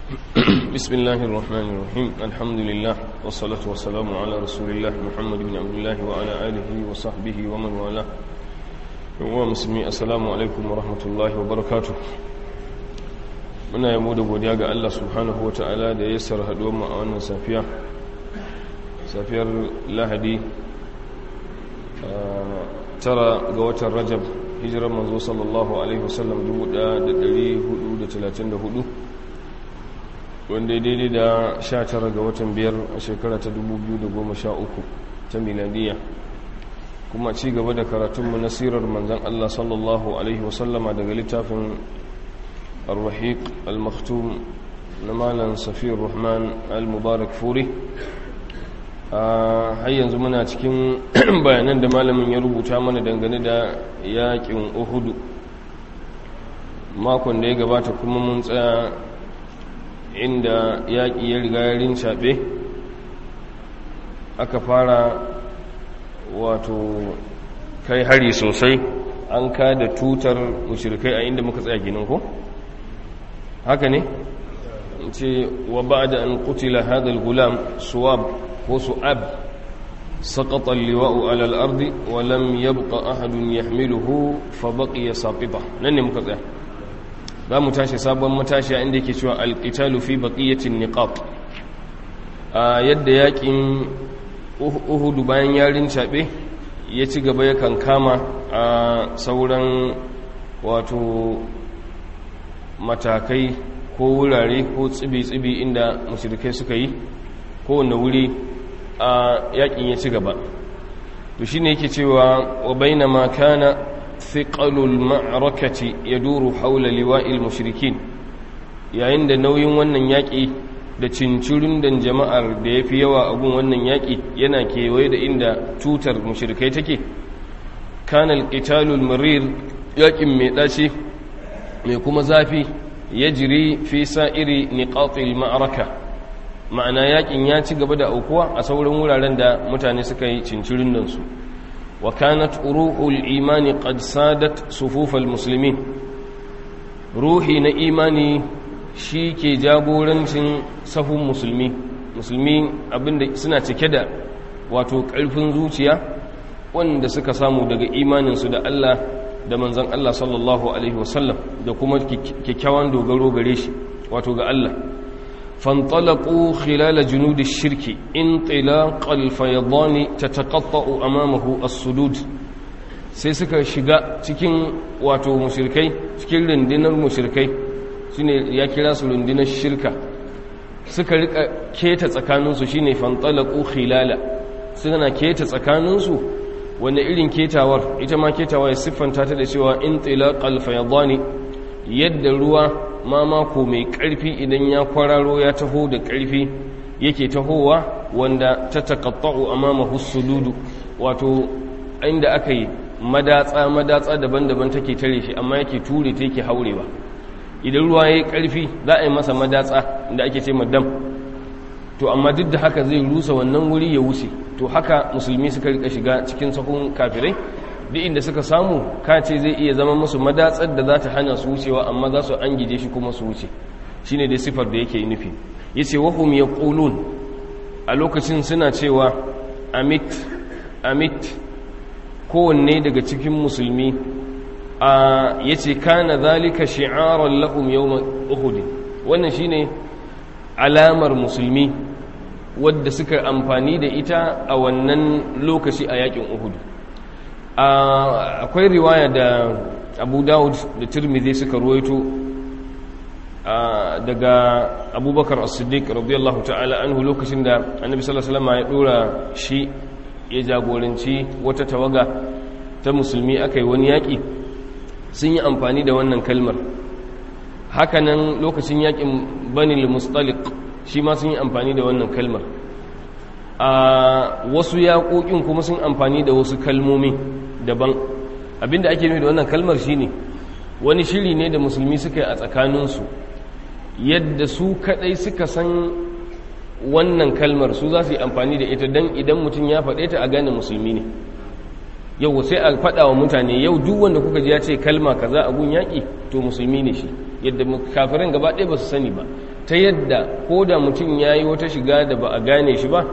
بسم الله الرحمن الرحيم الحمد لله والصلاة والسلام على رسول الله محمد بن عبد الله وعلى آله وصحبه ومن والاه ومسلمي السلام عليكم ورحمة الله وبركاته muna yamo da godiya ga Allah subhanahu wa ta'ala da ya sar haɗuwar mu a wannan safiya safiyar lahadi tara ga watan rajab hijirar manzo sallallahu alaihi wasallam 1434 wanda ya daidai da 19 ga watan biyar a shekara ta 2013 ta miladiya kuma ci gaba da karatunmu na sirar manzan Allah sallallahu alaihi wasallama daga littafin الرحيق المختوم نمالا صفي الرحمن المبارك فوري har yanzu muna cikin bayanan da malamin ya rubuta mana dangane da yakin uhudu makon da ya gabata kuma mun tsaya inda yaƙi ya riga ya rincaɓe aka fara wato kai hari sosai an ka da tutar mushrikai a inda muka tsaya ginin ko? haka ne ce wa ba da an kutila hadal gulam suwab ko su'ab saƙaƙa liwa'u alal ardi wa lam yabqa ahadun yahmiluhu fa baqiya saqita nan ne muka tsaya za mu tashi sabon matashi inda yake cewa alqitalu fi baqiyatin niqab a yadda yakin uhudu bayan yarin cabe ya ci gaba ya kankama a sauran wato matakai ko wurare ko tsibi-tsibi inda mashirikai suka yi kowane wuri a yakin ya ci gaba to shi ne yake cewa wa baina ma kana thiqalul ma'arakati yaduru haula liwa'il mushrikin yayin da nauyin wannan yaki da cincirin dan jama'ar da yafi yawa a gun wannan yaki yana kewaye da inda tutar mushrikai take kana al-qitalul marir yakin mai dace mai kuma zafi ya jiri fi sa'iri niƙaƙil ma'araka ma'ana yaƙin ya ci gaba da aukuwa a sauran wuraren da mutane suka yi cincirin nan su wa kanat ruhul imani qad sadat sufufal muslimin ruhi na imani shi ke jagorancin sahun musulmi musulmi abinda suna cike da wato ƙarfin zuciya wanda suka samu daga imaninsu da Allah da manzan Allah sallallahu Alaihi wasallam da kuma kyakkyawan dogaro gare shi wato ga Allah fantalaku khilala junudi shirki in tilaqal fayadani tataqatta'u amamahu as-sudud sai suka shiga cikin wato mushrikai cikin rundunar mushrikai shine ya kira su rundunar shirka suka rika keta tsakaninsu shine fantalaku khilala suna keta tsakaninsu wanda irin ketawar ita ma ketawa ya siffanta ta da cewa in tilaqal fayadani yadda ruwa mamako mai karfi idan ya kwararo ya taho da karfi yake tahowa wanda ta taqatta'u amamahu sududu wato inda aka yi madatsa madatsa daban-daban take tare shi amma yake ture ta yake haurewa idan ruwa yayi karfi za a yi masa madatsa da ake ce madam to amma duk da haka zai rusa wannan wuri ya wuce to haka musulmi suka rika shiga cikin sahun kafirai duk inda suka samu kace zai iya zama musu madatsar da za ta hana su wucewa amma za su an gije shi kuma su wuce shine dai sifar da yake nufi yace wa hum yaqulun a lokacin suna cewa amit amit kowanne daga cikin musulmi a yace kana zalika shi'aran lahum yawm uhud wannan shine alamar musulmi wadda suka amfani da ita a wannan lokaci a yakin uhud akwai riwaya da abu dawud da tirmidhi suka ruwaito daga abubakar as-siddiq radiyallahu ta'ala anhu lokacin da annabi sallallahu alaihi wasallam ya dora shi ya jagoranci wata tawaga ta musulmi akai wani yaki sun yi amfani da wannan kalmar hakanan lokacin yakin banil mustaliq shi ma sun yi amfani da wannan kalmar a wasu yaƙoƙin kuma sun amfani da wasu kalmomi daban abinda ake nufi da wannan kalmar shine wani shiri ne da musulmi suka yi a tsakaninsu yadda su kadai suka san wannan kalmar su za su yi amfani da ita don idan mutum ya faɗe ta a gane musulmi ne yau sai a faɗa wa mutane yau duk wanda kuka ji ya ce kalma kaza a gun yaƙi to musulmi ne shi yadda kafirin gaba ɗaya ba su sani ba ta yadda ko da mutum ya yi wata shiga da ba a gane shi ba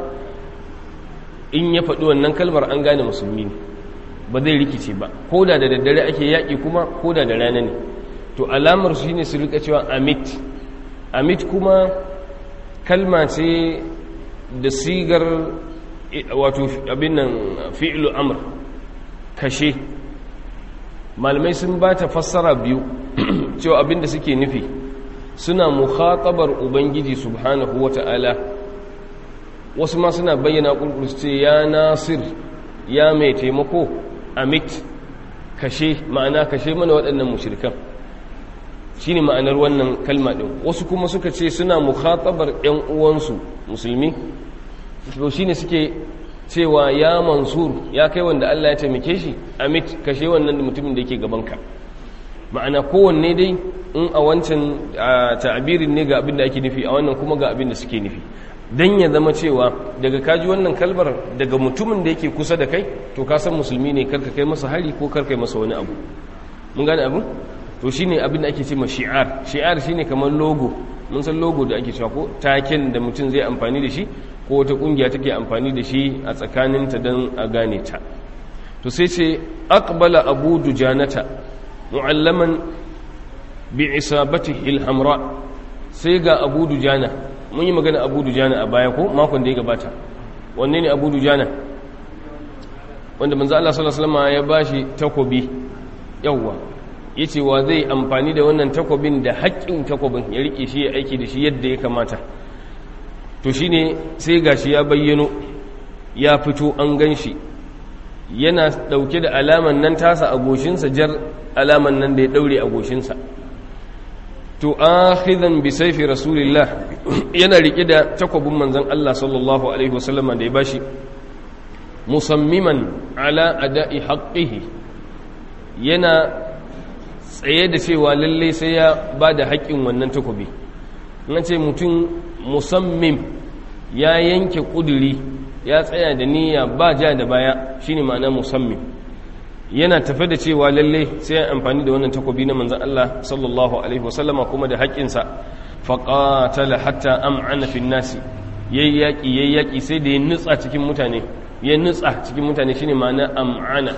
in ya faɗi wannan kalmar an gane musulmi ne ba zai rikice ba ko da da daddare ake yaƙi kuma ko da da rana ne to alamar shi ne su rika cewa amit amit kuma kalma ce da sigar wato abin nan fi'lu amr kashe malamai sun ba ta fassara biyu cewa abin da suke nufi suna mukhatabar ubangiji subhanahu wata'ala wasu ma suna bayyana kulkulus ce ya nasir ya mai taimako amit kashe ma'ana kashe mana waɗannan mushrikan shine ma'anar wannan kalma ɗin wasu kuma suka ce suna mukhatabar ‘yan uwansu musulmi to shine suke cewa ya mansur ya kai wanda Allah ya taimake shi amit kashe wannan mutumin da yake gabanka ma'ana kowanne dai in a wancan ta'abirin ne ga abin da ake nufi a wannan kuma ga abin da suke nufi dan ya zama cewa daga kaji wannan kalmar daga mutumin da yake kusa da kai to ka san musulmi ne karka kai masa hari ko karka kai masa wani abu mun gane abu to shine abin da ake ce ma shi'ar shi'ar shine kamar logo mun san logo da ake cewa ko taken da mutum zai amfani da shi ko wata kungiya take amfani da shi a tsakaninta don a gane ta to sai ce aqbala abu dujanata mu'allaman bi isabatihi al-hamra sai ga abu dujana mun yi magana abu dujana a baya ko makon da ya gabata wanne ne abu dujana wanda manzo Allah sallallahu alaihi wasallam ya bashi takobi yawwa yace wa zai amfani da wannan takobin da haƙƙin takobin ya rike shi ya aiki da shi yadda ya kamata to shine sai gashi ya bayyano ya fito an ganshi yana dauke da alaman nan tasa a goshinsa jar alaman nan da ya daure a goshinsa to akhidhan bi sayfi rasulillah yana rike da takobin manzon Allah sallallahu alaihi wasallam da ya bashi musammiman ala ada'i haqqihi yana tsaye da cewa lalle sai ya ba da haƙƙin wannan takobi in ce mutum musammim ya yanke ƙuduri ya tsaya da niyya ba ja da baya shine ma'ana musammim yana tafe da cewa lalle sai ya amfani da wannan takobi na manzan Allah sallallahu alaihi wasallama kuma da haƙƙinsa faƙatala hatta am'ana fin nasi yayi yaƙi yayi yaƙi sai da ya nutsa cikin mutane ya nutsa cikin mutane shine ma'ana am'ana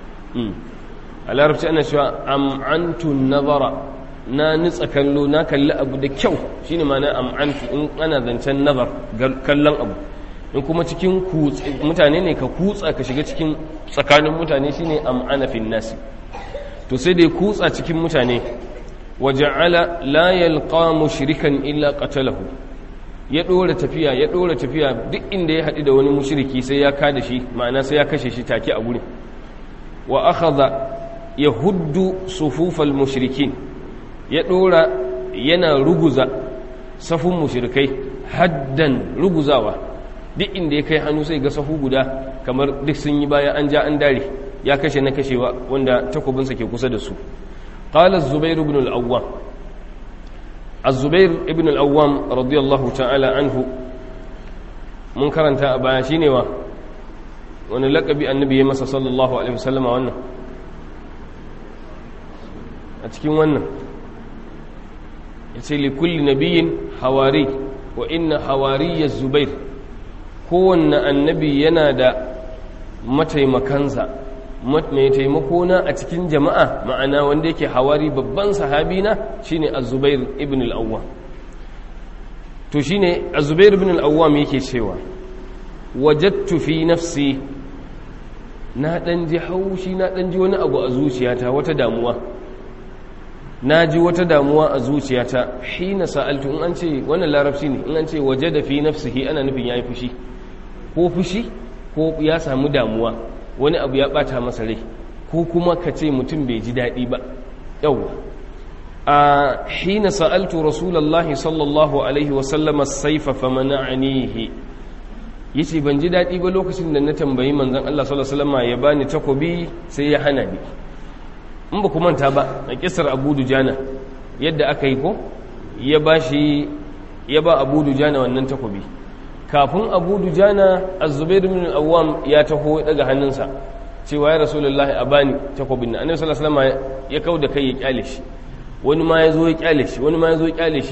a larabci ana cewa am'antu nazara na nutsa kallo na kalli abu da kyau shine ma'ana am'antu in ana zancen nazar kallon abu in kuma cikin mutane ne ka kutsa ka shiga cikin tsakanin mutane shine am'ana fin nasi to sai dai kutsa cikin mutane waja'ala la yalqa mushrikan illa qatalahu ya dora tafiya ya dora tafiya duk inda ya haɗu da wani mushriki sai ya kada shi ma'ana sai ya kashe shi take a gurin wa akhadha yahuddu sufufal mushrikin ya dora yana ruguza safun mushrikai haddan ruguzawa duk inda ya kai hannu sai ga safu guda kamar duk sun yi baya an ja an dare ya kashe na kashewa wanda takobinsa ke kusa da su qala az-zubair ibn al-awwam az-zubair ibn al-awwam radiyallahu ta'ala anhu mun karanta a baya shine wa wani lakabi annabi ya masa sallallahu alaihi wasallam wannan a cikin wannan yace li kulli nabiyyin hawari wa inna hawariya zubair kowanne annabi yana da mataimakansa mai taimako na a cikin jama'a ma'ana wanda yake hawari babban sahabi na shine az-zubair ibn al-awwam to shine az-zubair ibn al-awwam yake cewa wajadtu fi nafsi na dan ji haushi na dan ji wani abu a zuciyata wata damuwa na ji wata damuwa a zuciyata hina sa'altu in an ce wannan larabci ne in an ce waje da fi nafsihi ana nufin yayi fushi ko fushi ko ya samu damuwa wani abu ya bata masa rai ko kuma ka ce mutum bai ji daɗi ba yawwa a hina sa'altu rasulullahi sallallahu alaihi wa sallama saifa famana'anihi yace ban ji daɗi ba lokacin da na tambayi manzon Allah sallallahu alaihi wasallam ya bani takobi sai ya hana ni in ba ku manta ba a kisar Abu Dujana yadda aka yi ko ya ba shi ya ba Abu Dujana wannan takobi kafin Abu Dujana Az-Zubair ibn al-Awwam ya taho daga hannunsa cewa ya Rasulullahi a bani takobin nan Annabi sallallahu alaihi wasallam ya kauda kai ya kyale shi wani ma ya zo ya kyale shi wani ma ya zo ya kyale shi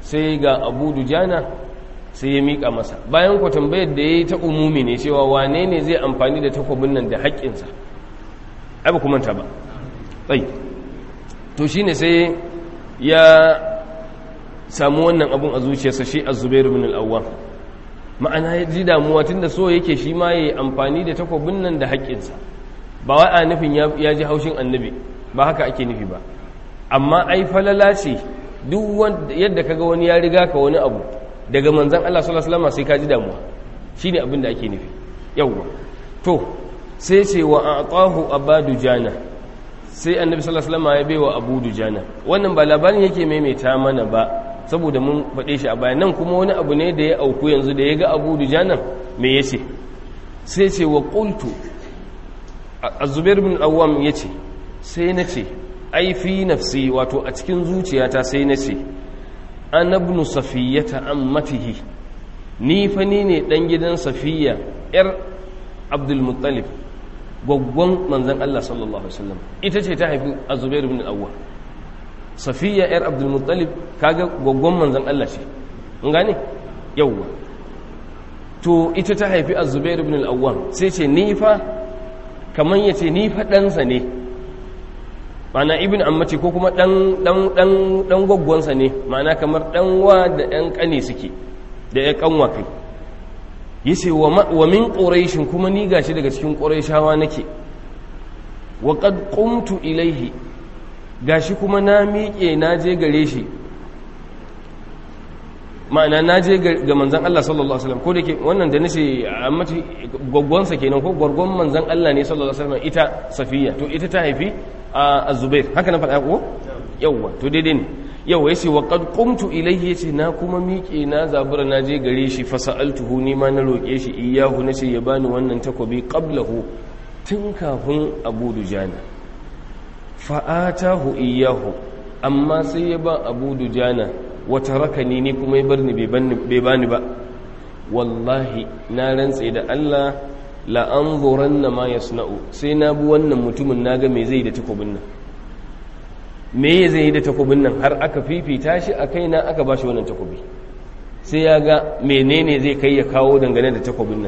sai ga abu dujana sai ya miƙa masa bayan ku tambayar da ya yi ta umumi ne cewa wane ne zai amfani da takwabin nan da haƙƙinsa ai ba kuma ta ba tsayi to shine sai ya samu wannan abun a zuciyarsa shi az-zubair ibn al-awwam ma'ana ya ji damuwa tunda so yake shi ma yayi amfani da takwabin nan da haƙƙinsa ba wai a nufin ya ji haushin annabi ba haka ake nufi ba amma ai falala ce duk yadda kaga wani ya riga ka wani abu daga manzan Allah sallallahu alaihi wasallam sai ka ji damuwa shine abin da ake nufi yawwa to sai ce wa atahu abadu jana sai annabi sallallahu alaihi wasallam ya baiwa abu dujana wannan ba labarin yake maimaita mana ba saboda mun faɗe shi a baya nan kuma wani abu ne da ya auku yanzu da ya ga abu dujana me yace sai ce wa qultu az-zubair bin awwam yace sai nace ai fi nafsi wato a cikin zuciyata sai nace ana ibn safiyata ammatihi ni fa ni ne dan gidan safiya yar abdul muttalib gwaggwan manzon Allah sallallahu alaihi wasallam ita ce ta haifi az-zubair ibn al-awwam safiya yar abdul muttalib kaga gwaggwan manzon Allah ce mun gane yawwa to ita ta haifi az-zubair ibn al-awwam sai ce ni fa kaman yace ni fa ɗansa ne ma'ana ibn ammati ko kuma dan dan dan dan gwaggwansa ne ma'ana kamar dan wa da ɗan kane suke da ya kanwa kai yace wa wa min quraish kuma ni gashi daga cikin quraishawa nake wa qad qumtu ilaihi gashi kuma na miƙe na je gare shi ma'ana na je ga manzan Allah sallallahu alaihi wasallam ko da ke wannan da nace ammati gwaggwansa kenan ko gwargwan manzan Allah ne sallallahu alaihi wasallam ita safiya to ita ta haifi a zubair haka na faɗa ko yawwa to daidai ne yawwa yace wa qad qumtu ilayhi yace na kuma miƙe na zabura na je gare shi fa sa'altuhu ni ma na roƙe shi iyahu nace ya bani wannan takobi qablahu tun kafin Abu Dujana fa atahu iyahu amma sai ya ba Abu Dujana wa tarakani ni kuma ya barni bai bani ba wallahi na rantse da Allah la'anzuran na ma ya suna'u sai na bi wannan mutumin na ga me zai da takobin nan me zai da takobin nan har aka fifita shi a kai na aka ba shi wannan takobi sai ya ga menene zai kai ya kawo dangane da takobin nan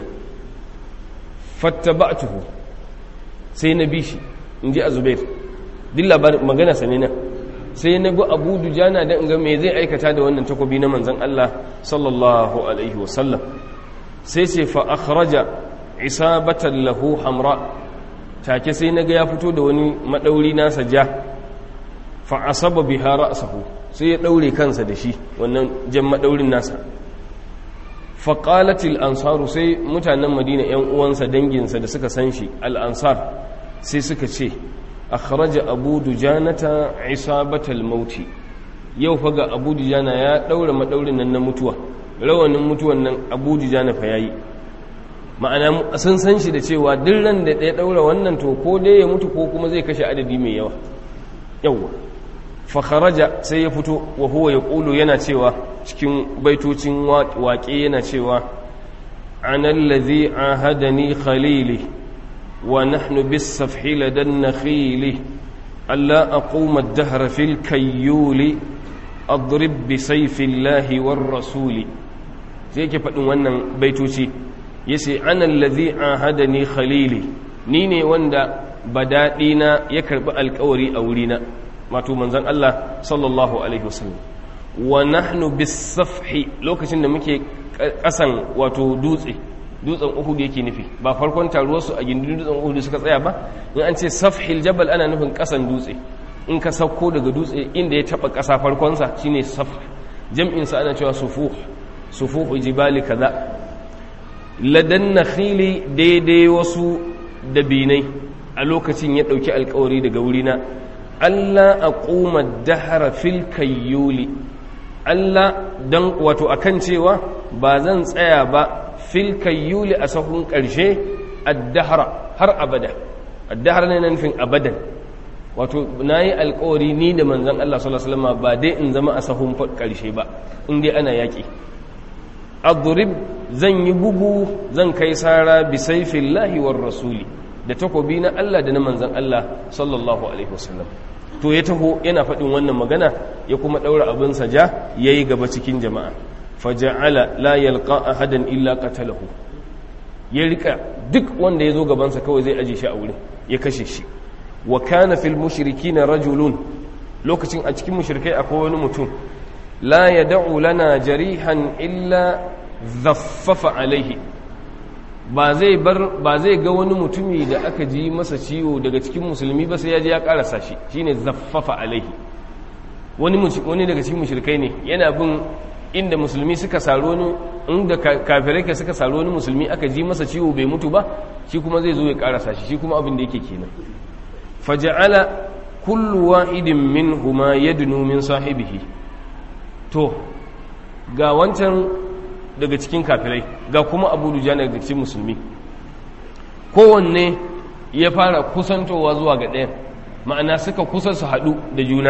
fattaba'tuhu sai na bi shi in ji azubair duk labarin magana sane nan sai na bi abu dujana don ga me zai aikata da wannan takobi na manzan Allah sallallahu alaihi wasallam sai ce fa akhraja isabatan lahu hamra take sai naga ya fito da wani madauri nasa ja fa asaba biha ra'sahu sai ya daure kansa da shi wannan jan madaurin nasa fa qalat al ansaru sai mutanen madina yan uwansa danginsa da suka san shi al ansar sai suka ce akhraja abu dujanata isabatal mauti yau fa ga abu dujana ya daura madaurin nan na mutuwa rawanin mutuwan nan abu dujana fa yayi ma'ana sun san shi da cewa duk ran da ya daura wannan to ko dai ya mutu ko kuma zai kashe adadi mai yawa yawa fa kharaja sai ya fito wa huwa yaqulu yana cewa cikin baitocin waƙe yana cewa ana allazi ahadani khalili ونحن بالسفح لدى النخيل ألا أقوم الدهر في الكيول أضرب بسيف الله والرسول sai ke faɗin wannan baitoci ya ce an allazi an hada ni khalili ni ne wanda badaɗina ya karɓi alkawari a wurina wato manzan Allah sallallahu alaihi wasallam wa nahnu bisafhi lokacin da muke ƙasan wato dutse dutsen uhudu yake nufi ba farkon taruwarsu a gindin dutsen uhudu suka tsaya ba in an ce safhil jabal ana nufin kasan dutse in ka sauko daga dutse inda ya taba kasa farkonsa shine saf jam'insa ana cewa sufuh sufuh jibali kaza ladan nakhili daidai wasu dabinai a lokacin ya dauki alkawari daga wurina Allah aquma dahara fil kayyuli Allah dan wato akan cewa ba zan tsaya ba fil kayyuli a sahun ƙarshe addahara har abada addahara ne na nufin abadan wato na yi alkawari ni da manzan Allah sallallahu Alaihi wasallam ba dai in zama a sahun ƙarshe ba in dai ana yaƙi adurib zan yi bugu zan kai sara bi saifillahi war rasuli da takobi na Allah da na manzan Allah sallallahu Alaihi wasallam to ya taho yana faɗin wannan magana ya kuma ɗaura abinsa ja ya yi gaba cikin jama'a faja'ala la yalqa ahadan illa qatalahu ya rika duk wanda ya zo gabansa kawai zai aje shi a wurin ya kashe shi wa kana fil mushrikina rajulun lokacin a cikin mushrikai akwai wani mutum la yad'u lana jarihan illa dhaffafa alaihi ba zai bar ba zai ga wani mutumi da aka ji masa ciwo daga cikin musulmi ba sai ya je ya karasa shi shine zaffafa alaihi wani wani daga cikin mushrikai ne yana bin inda musulmi suka saro wani inda kafirai ka suka saro wani musulmi aka ji masa ciwo bai mutu ba shi kuma zai zo ya karasa shi shi kuma abin da yake kenan faja'ala kullu wahidin minhuma yadnu min sahibihi to ga wancan daga cikin kafirai ga kuma abu dujana daga cikin musulmi kowanne ya fara kusantowa zuwa ga ɗayan ma'ana suka kusa su haɗu da juna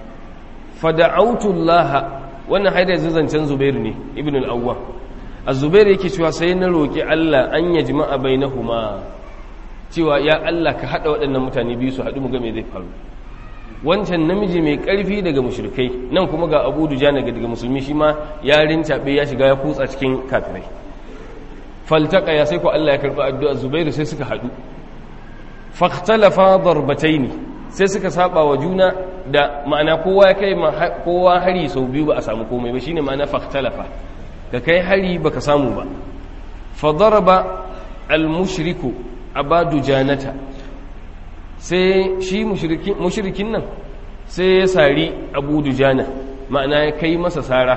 fada'autullaha wannan haidar zancen zubairu ne ibn al'awwa a zubairu yake cewa sai na roƙi allah an ya jima'a bai na huma cewa ya allah ka haɗa waɗannan mutane biyu su haɗu mu ga me zai faru wancan namiji mai ƙarfi daga mushrikai nan kuma ga abu dujana daga musulmi shi ma ya rincaɓe ya shiga ya kutsa cikin kafirai faltaka ya sai ko Allah ya karɓi addu'a zubairu sai suka haɗu fahtalafa darbataini sai suka saba wa juna da ma'ana kowa ya kai kowa hari sau biyu ba a samu komai ba shine ma'ana fahtalafa da kai hari baka samu ba fa daraba al mushriku abadu janata sai shi mushrikin nan sai ya sari abu dujana ma'ana ya kai masa sara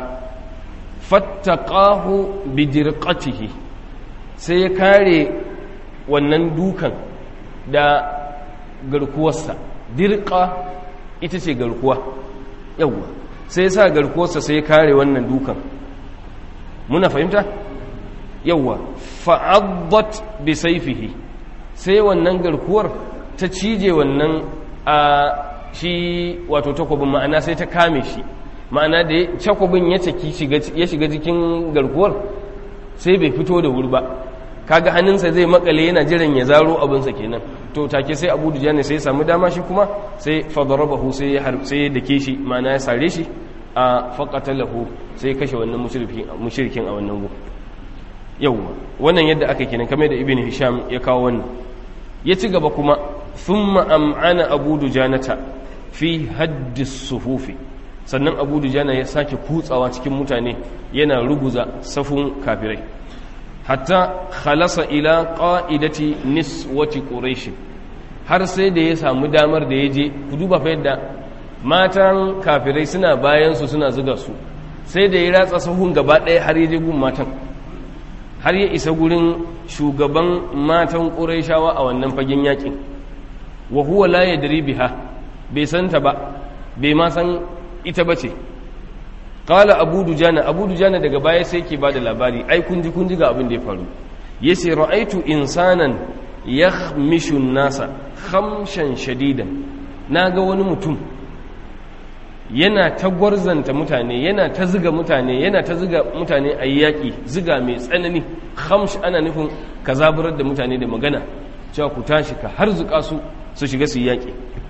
fattaqahu bidirqatihi sai ya kare wannan dukan da garkuwarsa dirqa ita ce garkuwa yawwa sai ya sa garkuwarsa sai ya kare wannan dukan muna fahimta yawwa fa'addat bi sayfihi sai wannan garkuwar ta cije wannan a shi wato takwabin ma'ana sai ta kame shi ma'ana da takwabin ya caki ya shiga jikin garkuwar sai bai fito da wuri ba kaga hannunsa zai makale yana jiran ya zaro abinsa kenan to take sai abu dujani sai ya samu dama shi kuma sai fadarabahu sai ya sai ya dake shi ma'ana ya sare shi a faqatalahu sai ya kashe wannan mushrikin a wannan gu yawwa wannan yadda aka kenan kamar da ibn hisham ya kawo wannan ya ci gaba kuma thumma am'ana abu dujanata fi haddis sufufi sannan abu dujana ya sake kutsawa cikin mutane yana ruguza safun kafirai hatta khalasa ila qa'idati niswati quraish har sai da ya samu damar da ya je ku duba fa yadda matan kafirai suna bayan su suna zuga su sai da ya ratsa sahun gaba ɗaya har ya je gun matan har ya isa gurin shugaban matan qurayshawa a wannan fagen yakin wa huwa la yadri biha bai santa ba bai ma san ita bace qala abu dujana abu dujana daga baya sai yake bada labari ai kun ji kun ji ga abin da ya faru yace ra'aitu insanan yakhmishu nasa khamshan shadidan naga wani mutum yana ta gwarzanta mutane yana ta ziga mutane yana ta ziga mutane a yaƙi ziga mai tsanani khamsh ana nufin ka zaburar da mutane da magana cewa ku tashi ka har zuƙa su su shiga su yaƙi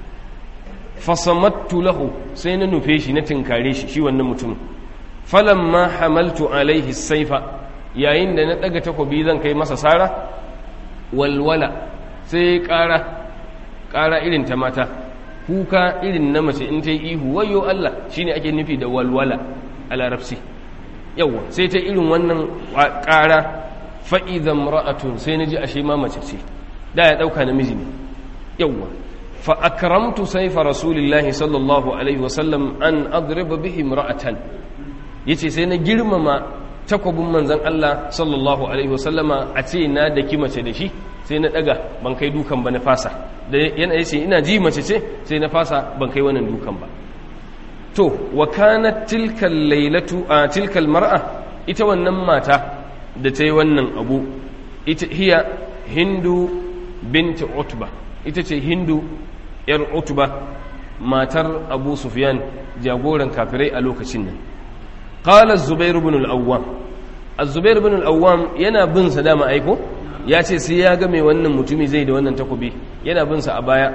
fasamattu lahu sai na nufe shi na tinkare shi shi wannan mutum falamma hamaltu alaihi saifa yayin da na daga takobi zan kai masa sara walwala sai ƙara ƙara irin ta mata kuka irin na mace in ta yi ihu wayo Allah shine ake nufi da walwala a larabci yawwa sai ta irin wannan ƙara fa'izan ra'atun sai na ji ashe ma mace ce da ya ɗauka namiji ne yawwa فأكرمت سيف رسول الله صلى الله عليه وسلم أن أضرب به امرأة yace sai na girmama takobin manzon Allah sallallahu alaihi wasallama a ce na da ki mace da shi sai na daga ban kai dukan ba na fasa da yana yace ina ji mace ce sai na fasa ban kai wannan dukan ba to wa kanat tilka laylatu a tilka mar'a ita wannan mata da ta yi wannan abu ita hiya hindu bint utba ita ce hindu ‘yar utuba matar abu sufyan jagoran kafirai a lokacin nan ƙalar zubairu bin al'awwam a zubairu bin al'awwam yana bin sa dama aiko ya ce sai ya ga mai wannan mutumi zai da wannan takobi yana bin sa a baya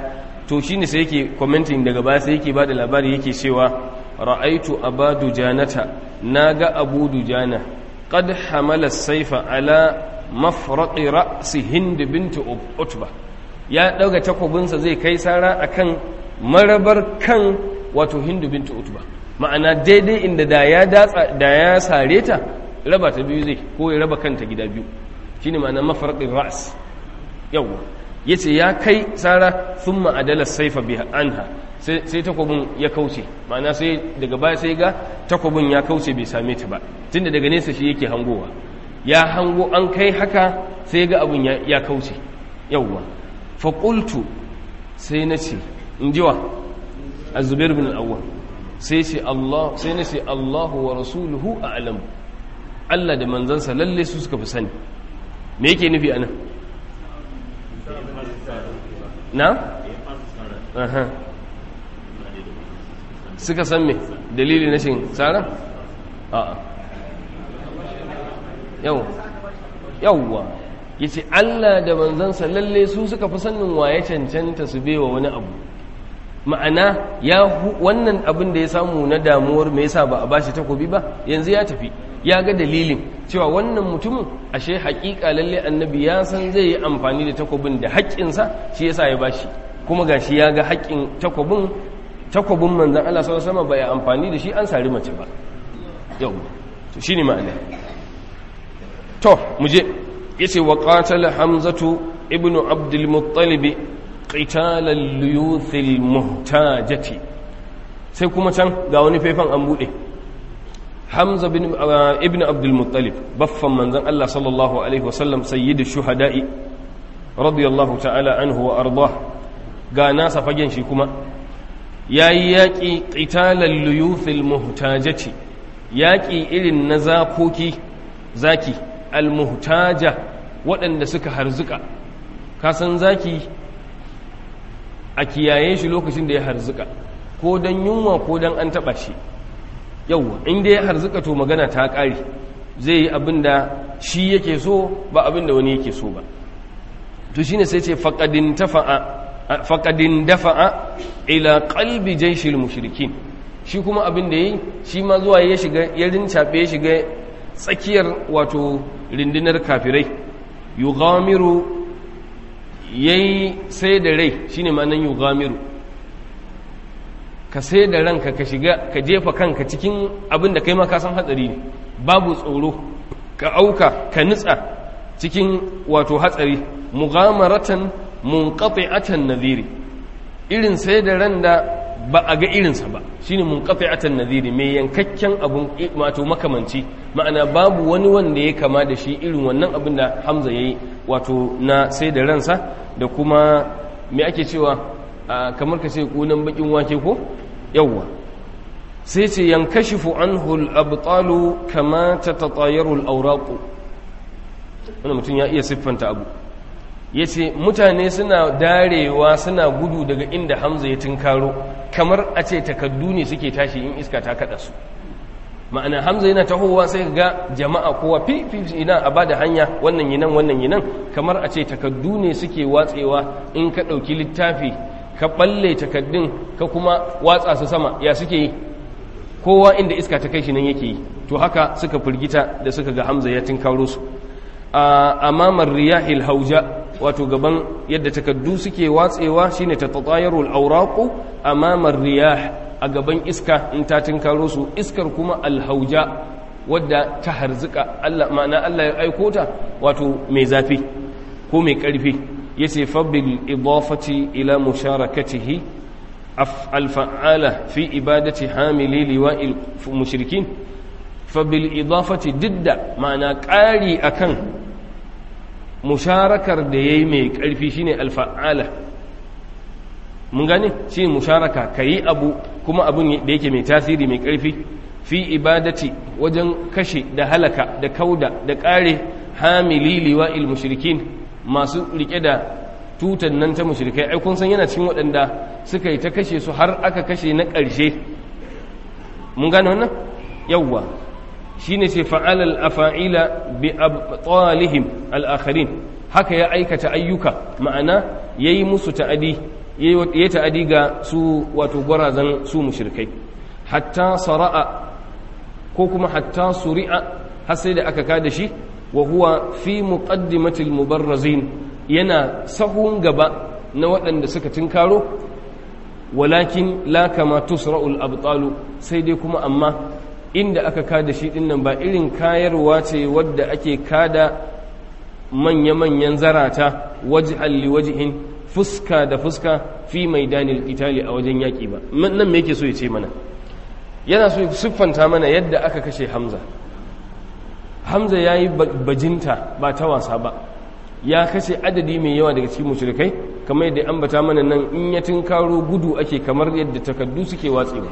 to shine sai yake commenting daga baya sai yake bada labari yake cewa ra'aitu abadu janata naga abu dujana qad hamala saifa ala mafraqi ra'si hind bint utba ya dauga takobinsa zai kai sara akan marabar kan wato hind bint utba ma'ana daidai inda da ya datsa da ya sare ta raba ta biyu zai ko ya raba kanta gida biyu shine ma'ana mafarqin ra's yawa yace ya kai sara thumma adala saifa biha anha sai sai takobin ya kauce ma'ana sai daga baya sai ga takobin ya kauce bai same ta ba tunda daga nesa shi yake hangowa ya hango an kai haka sai ga abun ya, ya kauce yawa fa qultu sai nace injiwa az-zubair bin al-awwal sai ce Allah sai na ce Allahu wa rasuluhu a'lam Allah da manzansa lalle su suka fi sani me yake nufi anan na aha suka san me dalili na shin tsara a'a yau yawwa yace Allah da manzansa lalle su suka fi sanin waye cancanta su bewa wani abu ma'ana ya wannan abin da ya samu na damuwar me yasa ba a bashi takobi ba yanzu ya tafi ya ga dalilin cewa wannan mutumin ashe haƙiƙa lalle annabi ya san zai yi amfani da takobin da haƙƙinsa shi yasa ya bashi kuma gashi ya ga haƙƙin takobin takobin manzon Allah sallallahu alaihi wasallam ba ya amfani da shi an sari mace ba yau to shine ma'ana to muje yace wa qatala hamzatu ibnu abdul muttalib qitalan liyuthil muhtajati sai kuma can ga wani faifan an bude Hamza bin ibn Abdul Muttalib baffan manzon Allah sallallahu alaihi wasallam sayyidu shuhada'i radiyallahu ta'ala anhu wa ardah ga nasa fagen shi kuma yayi yaki qitalan liyuthil muhtajati yaki irin na zakoki zaki al muhtaja waɗanda suka harzuka ka san zaki a kiyaye shi lokacin da ya harzuka ko don yunwa ko don an taɓa shi yauwa inda ya harzuka to magana ta ƙari zai yi abin da shi yake so ba abin da wani yake so ba to shine sai ce faƙadin dafa'a ila ƙalbi jaishil mushrikin shi kuma abin da ya yi shi ma zuwa ya shiga ya rincaɓe ya shiga tsakiyar wato rindinar kafirai yughamiru yayi sai da rai shine ma'anan yughamiru ka sai da ranka ka shiga ka jefa kanka cikin abin da kai ma ka san hatsari ne babu tsoro ka auka ka nutsa cikin wato hatsari mughamaratan munqati'atan nadhiri irin sai da ran da ba a ga irinsa ba shine munqati'atan nadhiri mai yankakken abun wato makamanci ma'ana babu wani wanda ya kama da shi irin wannan abin da Hamza yayi wato na sai da ransa da kuma me ake cewa kamar ka ce kunan bakin wake ko yawwa sai ce yankashifu anhu al-abtalu kama tatatayaru al-awraq wannan mutum ya iya siffanta abu yace mutane suna darewa suna gudu daga inda Hamza ya tinkaro kamar a ce takaddu ne suke tashi in iska ta kada su ma'ana Hamza yana tahowa sai ga jama'a kowa fi fi ina a bada hanya wannan yinan wannan yinan kamar a ce takaddu ne suke watsewa in ka dauki littafi ka balle takaddun ka kuma watsa su sama ya suke yi kowa inda iska ta kai shi nan yake yi to haka suka firgita da suka ga Hamza ya tinkaro su a amamar riyahil hauja wato gaban yadda takaddu suke watsewa shine tatatayarul awraqu amamar riyah a gaban iska in ta tinkaro su iskar kuma alhauja wadda ta harzuka Allah ma'ana Allah ya aiko ta wato mai zafi ko mai karfi yace fa bil idafati ila musharakatihi alfa'ala fi ibadati hamili liwa'il mushrikin fa bil idafati didda ma'ana ƙari akan musharakar da yayi mai ƙarfi shine alfa'ala mun gane shi musharaka kayi abu kuma abun da yake mai tasiri mai ƙarfi fi ibadati wajen kashe da halaka da kauda da ƙare hamili liwa'il mushrikin masu rike da tutan nan ta mushrikai ai kun san yana cikin waɗanda suka yi ta kashe su har aka kashe na ƙarshe mun gane wannan yawwa shine ce fa'ala al-afa'ila bi abtalihim al-akharin haka ya aikata ayyuka ma'ana yayi musu ta'adi ya ta'adi ga su wato gwarazan su mushrikai hatta sara'a ko kuma hatta suri'a har sai da aka kada shi wa huwa fi muqaddimatil mubarrazin yana sahun gaba na waɗanda suka tinkaro walakin la kama tusra'ul abtalu sai dai kuma amma inda aka kada shi dinnan ba irin kayarwa ce wadda ake kada manya-manyan zarata waj'al li wajhin fuska da fuska fi maidanil itali a wajen yaƙi ba nan me yake so ya ce mana yana so ya siffanta mana yadda aka kashe hamza hamza ya yi bajinta ba ta wasa ba ya kashe adadi mai yawa daga cikin mushrikai kamar yadda ambata mana nan in ya tunkaro gudu ake kamar yadda takaddu suke watsewa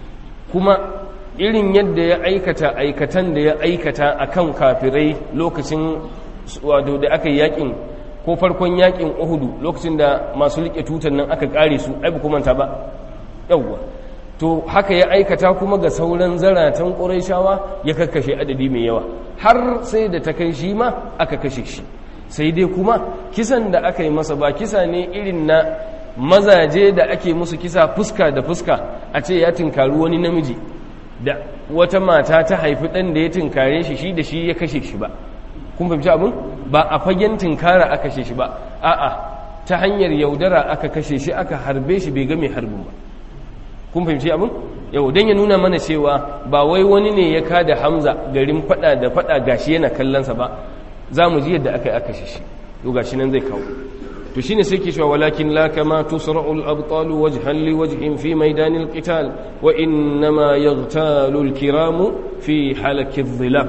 kuma irin yadda ya aikata aikatan da ya aikata akan kafirai lokacin wato da aka yi yakin ko farkon yakin uhudu lokacin da masu rike tutar nan aka kare su ai ba manta ba yawwa to haka ya aikata kuma ga sauran zaratan ƙurayshawa ya kakkashe adadi mai yawa har sai da ta kai shi ma aka kashe shi sai dai kuma kisan da aka yi masa ba kisa ne irin na mazaje da ake musu kisa fuska da fuska a ce ya tinkari wani namiji da wata mata ta haifi ɗan da ya tinkare shi shi da shi ya kashe shi ba kun fahimci abin ba a fagen tinkara aka kashe shi ba a'a ta hanyar yaudara aka kashe shi aka harbe shi bai ga mai harbin ba kun fahimci abin yau don ya nuna mana cewa ba wai wani ne ya kada hamza garin fada da fada gashi yana kallonsa ba za mu ji yadda aka yi aka shi to gashi nan zai kawo to shine sai ke cewa walakin la kama tusra'u al-abtal wajhan li wajhin fi maidan al-qital wa innama yaghtalu al-kiramu fi halaki adh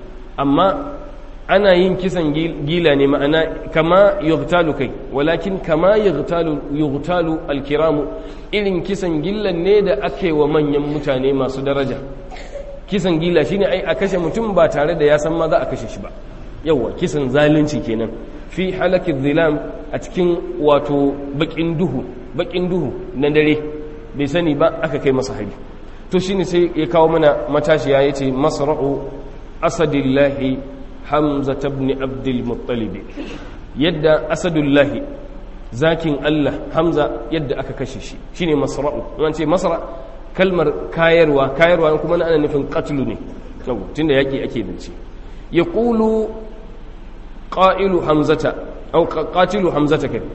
amma ana yin kisan gila ne ma'ana kama yughtalu kai walakin kama yughtalu yughtalu alkiramu irin kisan gillan ne da ake wa manyan mutane masu daraja kisan gila shine ai a kashe mutum ba tare da ya san ma za a kashe shi ba yawa kisan zalunci kenan fi halaki zilam a cikin wato bakin duhu bakin duhu na dare bai sani ba aka kai masa hari to shine sai ya kawo mana matashiya yace masra'u asadillahi hamza tabni abdul muttalibi yadda asadullahi zakin Allah hamza yadda aka kashe shi shine masra'u an ce masra kalmar kayarwa kayarwa kuma ana nufin qatlu ne tunda yaki ake zance yaqulu qailu hamzata aw qatilu hamzata kai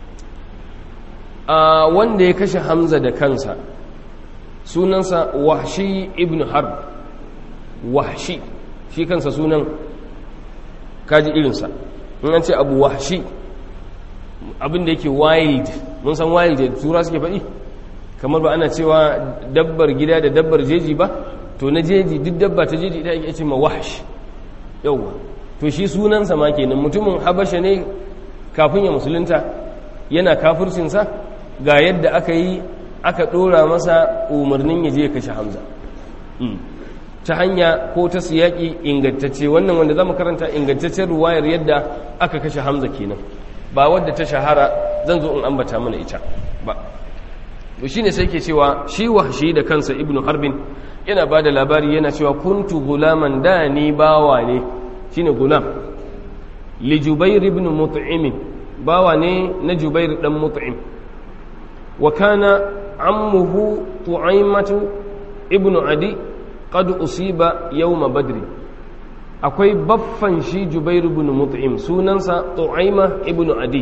a wanda ya kashe hamza da kansa sunansa wahshi ibn harb wahshi shi kansa sunan kaji irinsa in an ce abu wahshi abinda yake wild mun san wild da tura suke faɗi kamar ba ana cewa dabbar gida da dabbar jeji ba to na jeji duk dabba ta jeji ita ake ce ma wahsh yauwa to shi sunansa ma kenan mutumin habasha ne kafin ya musulunta yana kafircinsa ga yadda aka yi aka ɗora masa umarnin ya je ya kashe hamza ta hanya ko ta siyaki ingantacce wannan wanda zamu karanta ingantaccen ruwayar yadda aka kashe Hamza kenan ba wadda ta shahara zan zo in ambata mana ita ba to shine sai ke cewa shi wahshi da kansa ibnu harbin yana bada labari yana cewa kuntu gulaman da ni bawa ne shine gulam li jubair ibn mut'im bawa ne na jubair dan mut'im wa kana ammuhu tu'aimatu ibnu adi qad usiba yawma badri akwai baffan shi jubair ibn mut'im sunansa tu'aima ibn adi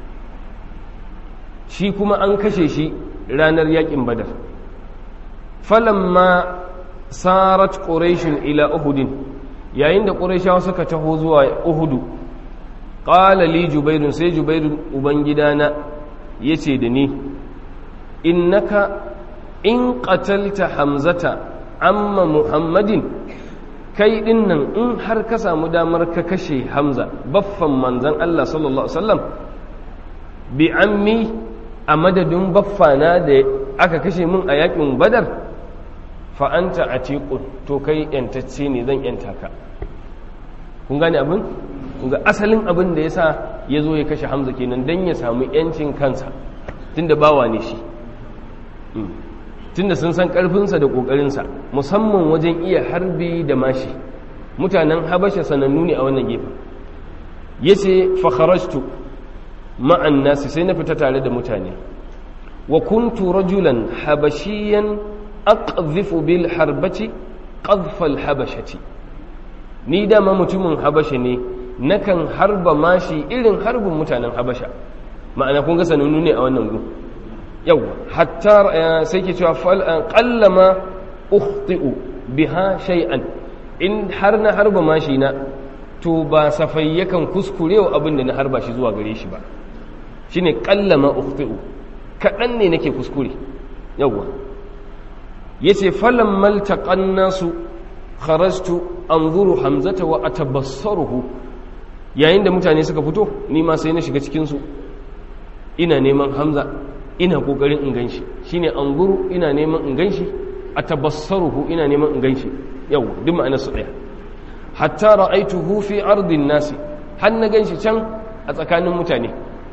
shi kuma an kashe shi ranar yakin badar falamma sarat quraish ila uhud yayin da quraishawa suka taho zuwa uhudu qala li jubair sai jubair ubangidana yace da ni innaka in qatalta hamzata amma muhammadin kai din nan in har ka samu damar ka kashe hamza baffan manzan Allah sallallahu Alaihi wasallam bi ammi a madadin baffana da aka kashe min a yakin badar fa'anta a tekun to kai yantacce ne zan yanta ka kun gane abin? kun ga asalin abin da ya sa ya zo ya kashe hamza kenan don ya samu yancin kansa tun da bawa ne shi tunda sun san ƙarfinsa da ƙoƙarinsa musamman wajen iya harbi da mashi mutanen habasha sanannu ne a wannan gefen ya ce fakharashtu ma'an nasi sai na fita tare da mutane wa kuntu rajulan habashiyan aqdhifu bil harbati qadhfa al habashati ni dama mutumin habasha ne nakan harba mashi irin harbin mutanen habasha ma'ana kun ga sanannu ne a wannan gun yau hatta sai ke cewa qallama ukhti'u biha shay'an in har na harba mashi na to ba safai yakan kuskurewa abin da na harba shi zuwa gare shi ba shine qallama ukhti'u kadan ne nake kuskure yawa yace falam maltaqan nasu kharajtu anzuru hamzata wa atabassaruhu yayin da mutane suka fito ni ma sai na shiga cikin su ina neman hamza ina kokarin in ganshi shine anzuru ina neman in ganshi atabassaruhu ina neman in ganshi yau duk ma'anar su daya hatta ra'aituhu fi ardin nasi har na ganshi can a tsakanin mutane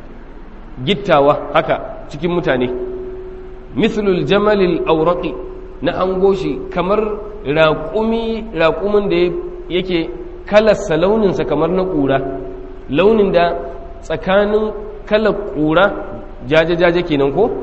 gittawa haka cikin mutane mithlul jamalil awraqi na hango shi kamar raƙumi raƙumin da yake kalarsa launinsa kamar na ƙura launin da tsakanin kalar ƙura jaje-jaje kenan ko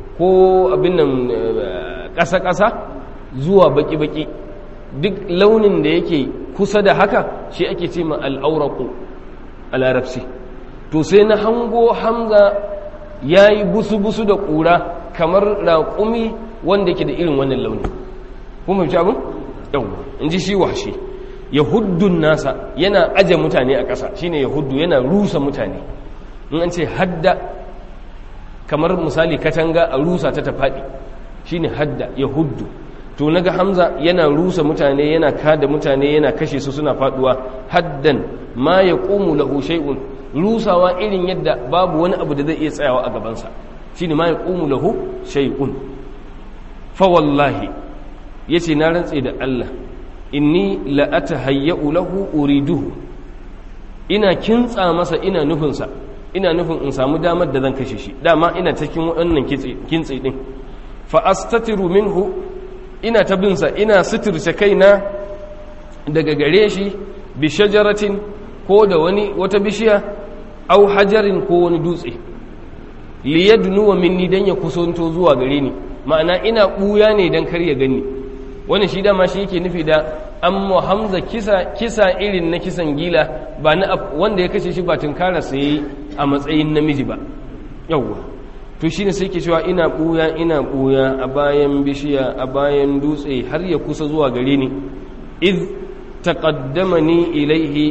ko abin nan ƙasa-ƙasa zuwa baƙi-baƙi duk launin da yake kusa da haka shi ake ce ma al'auraku a larabci to sai na hango hamza ya yi busu-busu da ƙura kamar raƙumi wanda yake da irin wannan launi kuma fi abin? yau in ji shi washe yahuddun nasa yana aje mutane a ƙasa shine yahuddu yana rusa mutane in an ce hadda kamar misali katanga a rusa ta ta faɗi shine hadda yahuddu to naga hamza yana rusa mutane yana kada mutane yana kashe su suna faduwa haddan ma yaqumu lahu shay'un rusawa irin yadda babu wani abu da zai iya tsayawa a gabansa shine ma yaqumu lahu shay'un fa wallahi yace na rantse da Allah inni la atahayyu lahu uriduhu ina kintsa masa ina nufinsa ina nufin in samu damar da zan kashe shi dama ina cikin wannan kintsi din fa astatiru minhu ina ta binsa ina suturce kaina daga gare shi bi shajaratin ko da wani wata bishiya au hajarin ko wani dutse liyadnu wa minni dan ya kusanto zuwa gare ni ma'ana ina buya ne dan kar ya gani wani shi dama shi yake nufi da amma hamza kisa kisa irin na kisan gila ba na wanda ya kashe shi ba tunkara sai a matsayin namiji ba yawwa to shine sai ke cewa ina buya ina buya a bayan bishiya a bayan dutse har ya kusa zuwa gare ni iz taqaddamani ilaihi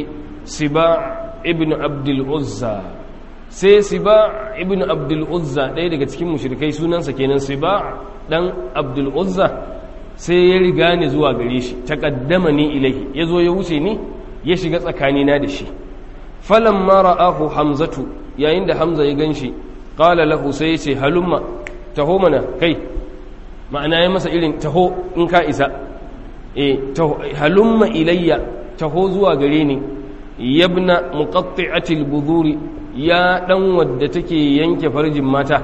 siba ibn abdul uzza sai siba ibn abdul uzza ɗaya daga cikin mushrikai sunansa kenan siba dan abdul uzza sai ya riga ni zuwa gare shi taqaddamani ilaihi yazo ya wuce ni ya shiga tsakanina da shi falamma ra'ahu hamzatu yayin da hamza ya ganshi qala lahu sai yace halumma taho mana kai ma'ana ya masa irin taho in ka isa eh taho halumma ilayya taho zuwa gare ni yabna muqatti'atil buduri ya dan wadda take yanke farjin mata